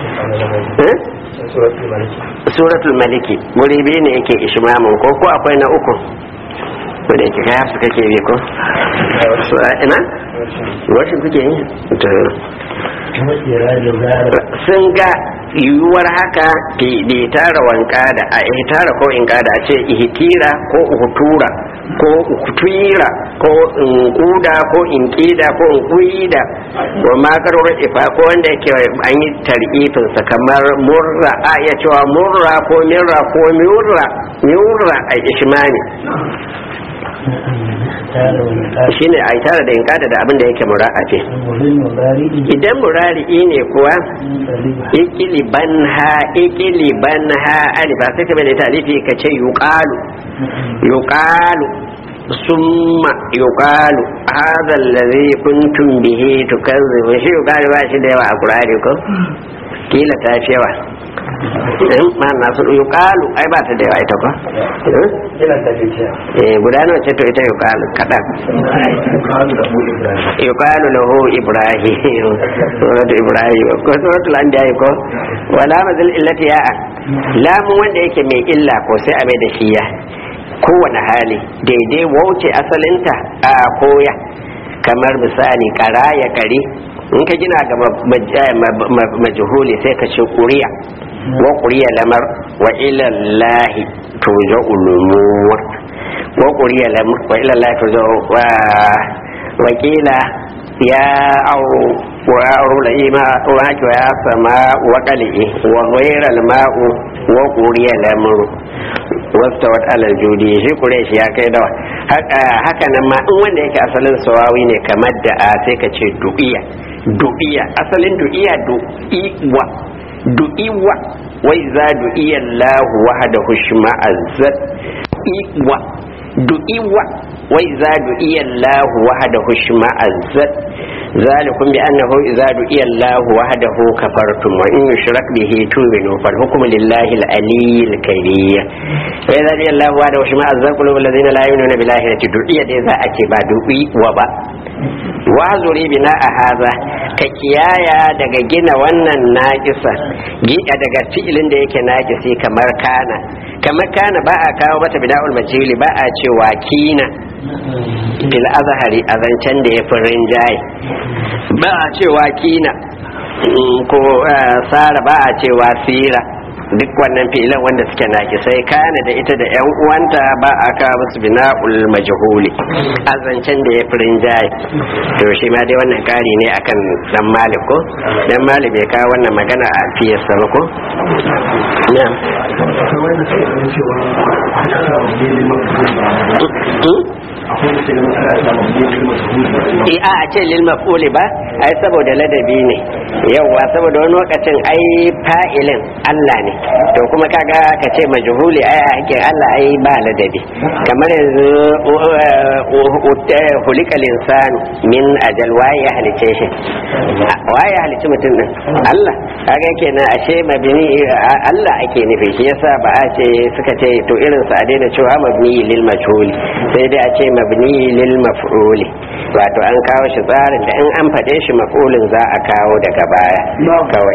suratul maliki guri biyu ne yake ishmamun ko ko akwai na uku ko da yake kai su kake bi ko ina washin kuke yi sun ga yiwuwar haka bai tara wanka da a ihtara ko in kada ce ihtira ko uhutura ko ukutira ko inkuda ko inkida ko inkuida wa makarar ifa ko wanda yake an yi tarifin sa kamar murra a iya cewa murra ko mirra ko miurra miurra a ishmani shine a tare da inkada da abin da yake mura'afi idan murari'i ne kuwa ikiliban ha ikiliban ha alifa sai ka bada talifi ka ce yuqalu yuqalu summa yuqalu hadha alladhi kuntum bihi tukazzibu shi yuqalu ba shi da yawa a qur'ani ko kila ta fi yawa eh ma na su yuqalu ai ba ta da yawa ita ko eh guda nawa ce to ita yuqalu kadan yuqalu lahu ibrahim suratu ibrahim ko suratul anbiya ko wala mazal illati ya'a lamun wanda yake mai illa ko sai a mai da shi ya kowane hali daidai wauce asalinta a koya kamar misali kara ya kare in ka gina ga majhuli sai ka ce kuriya wa kuriya lamar wa ilallahi tuja ulumur wa kuriya lamar wa ilallahi tuja wa wakila ya auru wa auru la ima wa haki wa ya sama wa qali wa ghayra al ma'u wa quriya lamru wasta wat alal judi shi kureshi ya kai dawa haka nan ma in wanda yake asalin sawawi ne kamar da a sai ka ce du'iya du'iya asalin du'iya du'iwa du'iwa wai za du'iya Allah wahdahu shma'azzat iwa du'iwa wai za du'iya Allah wahdahu shma'azzat ذلكم بأنه إذا دعي الله وحده كفرتم وإن يشرك به تؤمنوا فالحكم لله العلي الكبير فإذا دعي الله وحده شما أزال قلوب الذين لا يؤمنون بالآخرة دعي إذا أكبا دعي وبا wazuri bina a haza ka kiyaya daga gina wannan naƙisa gida daga fi'ilin da yake naƙisi kamar kana kamar kana ba a kawo mata bina'ul majhuli ba a cewa kina bil azhari a zancen da ya fi rinjaye ba a cewa kina ko sara ba a cewa sira duk wannan fi'ilan wanda suke naki sai kana da ita da yan uwanta ba a kawo musu bina'ul majhuli a zancen da ya firin jayi to shi ma dai wannan kari ne akan dan malik ko dan malik bai kawo wannan magana a fiyarsa ba ko na e a a ce lil maf'uli ba ai saboda ladabi ne yauwa saboda wani lokacin ai fa'ilin Allah ne to kuma kaga ka ce majhuli ai hakin Allah ai ba ladabi kamar yanzu hulikal insanu min ajal waye ya halice shi waye ya halice mutum din Allah kaga kenan ashe mabni Allah ake nufi shi yasa ba a ce suka ce to irin sa a daina cewa mabni lil majhuli sai dai a ce mabni lil maf'uli wato an kawo shi tsarin da in an faɗe shi maf'ulin za a kawo daga baya kawai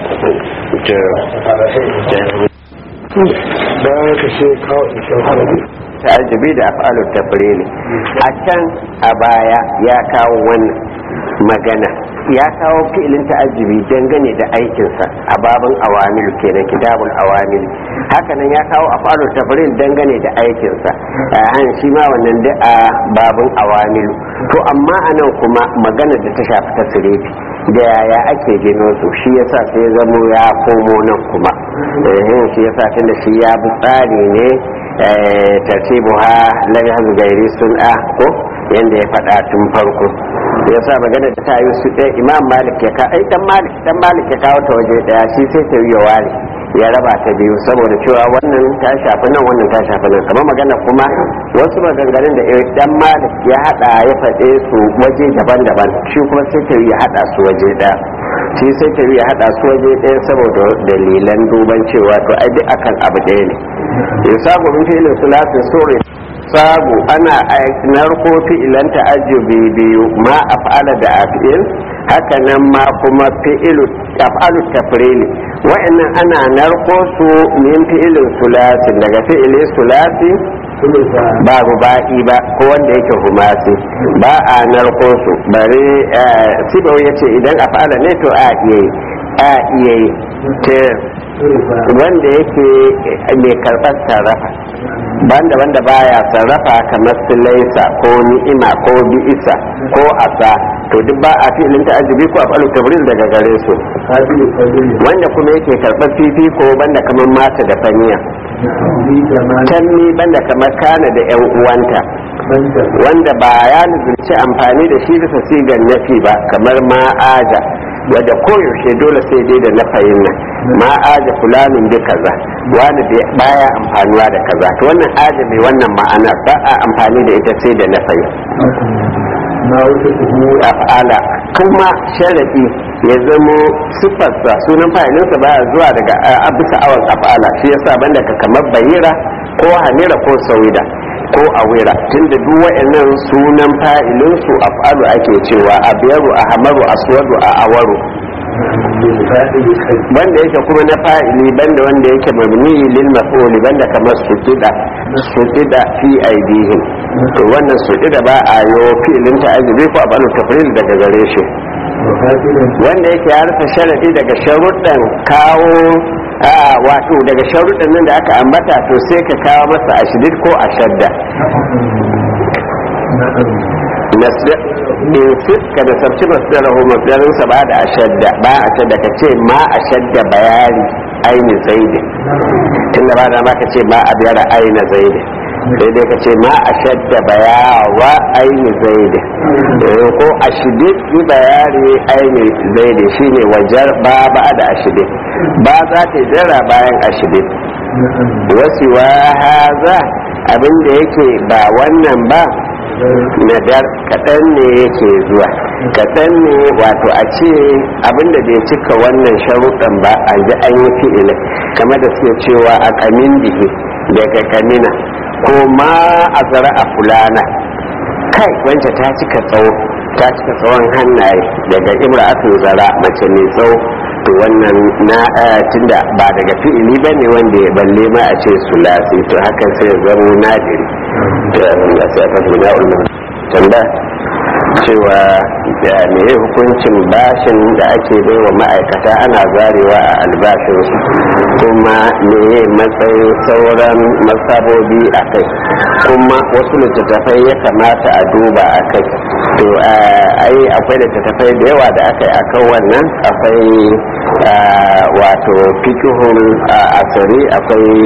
bayan ka ce kawo ishin harabi ta'ajjubi da af'alu tafrili a can a baya ya kawo wannan magana ya kawo fi'ilin ta'ajjubi dangane da aikinsa a babin awamilu kenan kitabul awamil hakanan ya kawo af'alu tafril dangane da aikinsa a shi ma wannan da a babin awamilu to amma anan kuma magana da ta shafi tasirifi da yaya ake gino su shi yasa sai ya zamo ya komo nan kuma shi yasa tunda shi ya bi tsari ne tartibu ha lam yahzu gairi sun'a ko yanda ya faɗa tun farko yasa magana da ta yi su ɗaya imam malik ya ka ai dan malik dan malik ya kawo ta waje ɗaya shi sai ta yi ware ya raba ta biyu saboda cewa wannan ta shafi nan wannan ta shafi nan kamar magana kuma wasu maganganun da dan malik ya hada ya faɗe su waje daban-daban shi kuma sai ta ya hada su waje ɗaya shi sai ta ya hada su waje ɗaya saboda dalilan duban cewa to ai duk akan abu ɗaya ne ya sabu min filin sulatin sore sabu ana narko fi'ilan ta'ajjubi biyu ma af'ala da af'il haka nan ma kuma fi'ilu af'alu tafrili wa'annan ana narko su min fi'ilin sulasin daga fi'ilin sulasi ba ruba'i ba ko wanda yake humasi ba a narko su bari sibau ya ce idan af'ala ne to a iya yi a iya yi wanda yake mai karɓar sarrafa banda wanda baya sarrafa kamar su laisa ko ni'ima ko bi'isa ko asa to duk ba a filin ta'ajibi ko afalu tabril daga gare su wanda kuma yake karɓar fifiko banda kamar mata da faniya canni banda kamar kana da yan uwanta wanda ba ya nuzulci amfani da shi bisa sigan nafi ba kamar ma'aja wadda koyaushe dole sai dai da nafayin nan ma'aja fulanin bi kaza wani baya amfanuwa da kaza to wannan aja mai wannan ma'ana ba a amfani da ita sai da nafayin af'ala kuma sharadi ya zamo siffarsa sunan fa'ilinsa baya zuwa daga a bisa awan af'ala shi yasa banda ka kamar bayira ko hamira ko sauida ko awira tunda duk wa'annan sunan fa'ilinsu af'alu ake cewa abiyaru ahmaru aswadu a awaru banda yake kuma na fa'ili banda wanda yake mabni lil maf'uli banda kamar sujida sujida fi aidihim to wannan sujida ba a yo fi'ilin ta'ajibi ko abalu tafril daga gare shi wanda yake ya rufe sharadi daga sharuɗan kawo a wato daga sharuɗan nan da aka ambata to sai ka kawo masa ashidid ko ashadda in ka da sabci masdarahu masdarinsa ba da ashadda ba ashadda ka ce ma ashadda bayani aini zaidi tunda ba da ma ka ce ma abiyara aina zaidi sai dai ka ce ma ashadda bayawa aini zaidi ko ashidid bi bayani aini zaidi shine wajar ba ba da ashidid ba za ta jira bayan ashidid wasu wa haza abinda yake ba wannan ba nadar kaɗan ne yake zuwa kaɗan ne wato a ce abinda bai cika wannan sharuɗan ba a ji an yi fi'ila kama da suke cewa a kamin dihi daga kamina ko ma a zara a fulana kai wancan ta cika tsawo ta cika tsawon hannaye daga imra'atun zara mace mai tsawo to wannan na tunda ba daga fi'ili ba ne wanda ya balle ma a ce sulasi to haka sai zamo nadiri to ya sai aka fi na ulama tanda cewa da me hukuncin bashin da ake bai wa ma'aikata ana zarewa a albashinsu kuma me matsayin sauran masabobi a kai kuma wasu littattafai ya kamata a duba a kai to ai akwai littattafai da yawa da aka yi a kan wannan akwai wato fikihun asiri akwai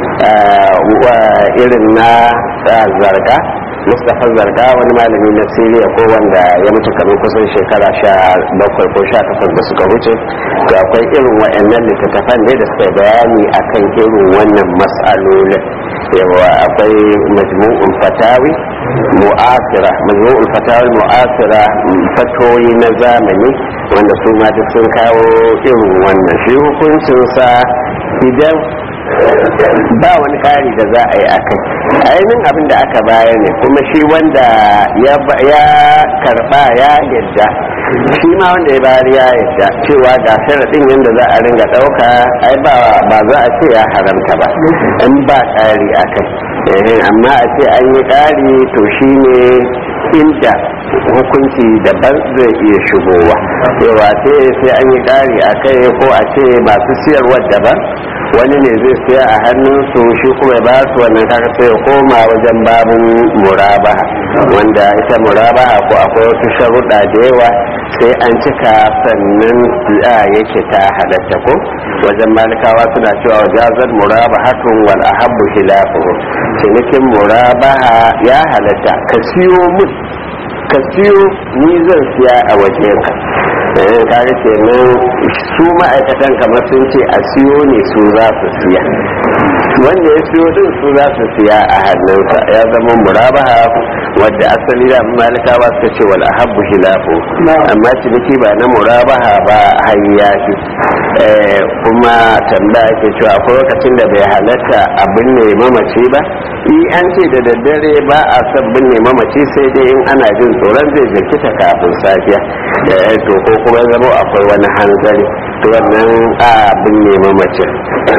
irin na zarga mustapha zarga wani malami na siriya ko wanda ya mutu kamar kusan shekara sha bakwai ko sha takwas da suka wuce to akwai irin wa'annan littattafan ne da suka bayani akan irin wannan mas'alolin yawa akwai majmu'ul fatawi mu'asira majmu'ul fatawi mu'asira fatoyi na zamani wanda su ma duk sun kawo irin wannan shi hukuncinsa idan ba wani kari da za a yi a kai ainihin abin da aka baya ne kuma shi wanda ya karba ya yadda shi ma wanda ya bayar ya yadda cewa ga sharaɗin yadda za a ringa ɗauka ai ba za a ce ya haramta ba in ba ƙari a kai amma a ce an yi ƙari to shi ne inda hukunci daban zai iya shigowa yawa sai an yi ƙari a kai ko a ce masu siyarwa daban wani ne zai siya a hannunsu shi kuma ya ba su wannan kaka sai ya koma wajen babin murabaha wanda ita murabaha ko akwai wasu sharuɗa da yawa sai an cika sannan yake ta halatta ko wajen malikawa suna cewa wajazar murabahatun wal ahabbu khilafuhu cinikin murabaha ya halatta ka siyo mun ka siyo ni zan siya a wajenka kaga kenan su ma'aikatan kamar sun ce a siyo ne su za su siya wanda ya siyo din su za su siya a hannunsa ya zama murabaha wadda asali da malikawa suka ce wal ahabbu hilafu amma ciniki ba na murabaha ba hayya ce kuma tambaya ke cewa akwai lokacin da bai halatta abin ne mamaci ba i an ce da daddare ba a son binne mamaci sai dai in ana jin tsoron zai jirkita kafin safiya to ko kuma zama akwai wani hanzari to wannan a binne mamacin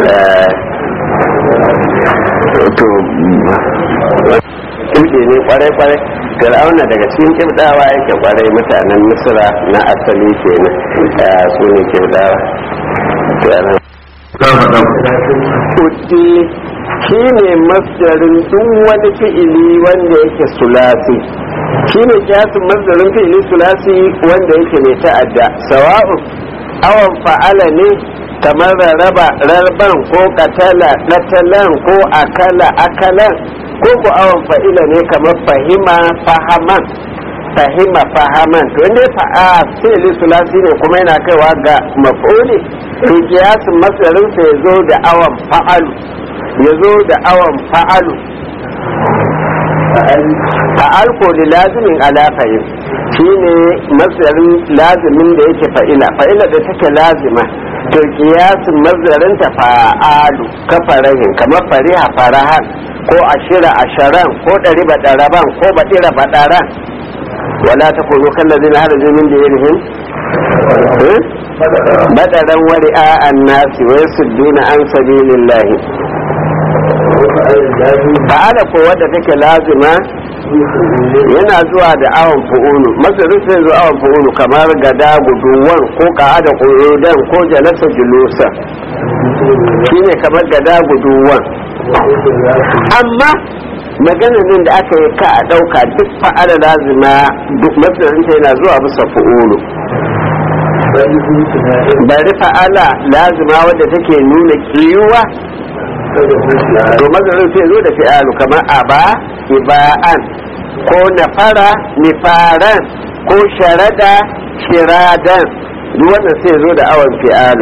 to kimɗe ne kwarai-kwarai fir'auna daga cikin kimɗawa yake kwarai mutanen misira na asali kenan su ne kimɗawa Kudi shi ne masdarin duk wani fi'ili wanda yake sulasi shi ne kyasin masdarin fi'ili sulasi wanda yake ne ta'adda sawa'un awan fa'ala ne kamar rarraba rarban ko katala katalan ko akala akalan ko ku awon fa'ila ne kamar fahima fahaman fahima fahaman to inda fa'a fi'li sulasi ne kuma yana kaiwa ga maf'uli to kiyasin masarin sa ya zo da awon fa'alu ya zo da awon fa'alu fa'al ko da lazimin ala fahim shine masarin lazimin da yake fa'ila fa'ila da take lazima to kiyasin mazarin ta fa'alu kafarahin kamar fariha farahan ko ashira asharan ko ɗari baɗaraban ko baɗira baɗaran wala ta koyo kan lazina har min da yirhin baɗaran wari a nasi wai su duna an sabilillahi fa'ala ko wadda take lazima yana zuwa da awon fu'ulu masarin sai zo awon fu'ulu kamar gada guduwan ko ka'ada ƙudan ko jalasa julusa shine kamar gada guduwan amma maganar nan da aka yi ka a ɗauka duk fa'ala lazima duk masarin ta yana zuwa bisa fu'ulu bari fa'ala lazima wadda take nuna kiyuwa to mazarin sai zo da fi'alu kamar aba iba'an ko nafara nifaran ko sharada shiradan duk wannan sai zo da awon fi'alu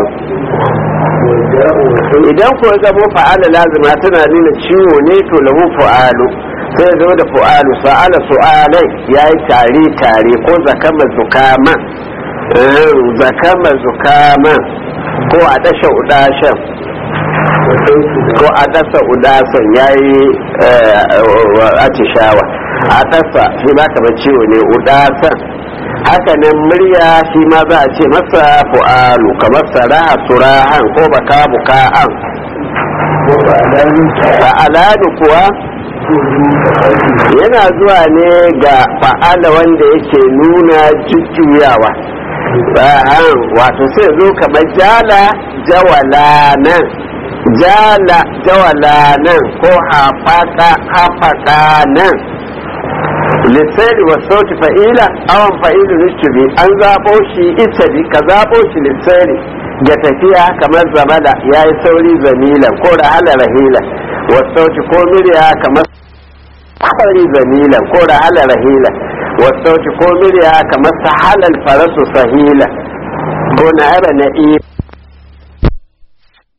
idan ko zamo fa'ala lazima tana nuna ciwo ne to lahu fa'alu sai zo da fa'alu sa'ala su'alai yayi tare tare ko zakama zukama zakama zukama ko a dasha udashan ko a dasa udasan ya yi atishawa a dasa shi ma kamar ciwo ne udasan haka nan murya shi ma za a ce masa fu'alu kamar saraha surahan ko baka buka'an fa'aladu kuwa yana zuwa ne ga fa'ala wanda yake nuna jujjuyawa wato sai zo kamar jala jawala nan jala jawala nan ko hafaka nan lissari wa sauti fa'ila awan fa'ilu nishibi an zaɓo shi itabi ka zaɓo shi lissari ga tafiya kamar zamala ya yi sauri zamilan ko rahala rahila wa sauti ko murya kamar sauri zamilan ko rahala rahila wa sauti ko murya kamar sahalal farasu sahila ko na ara na'i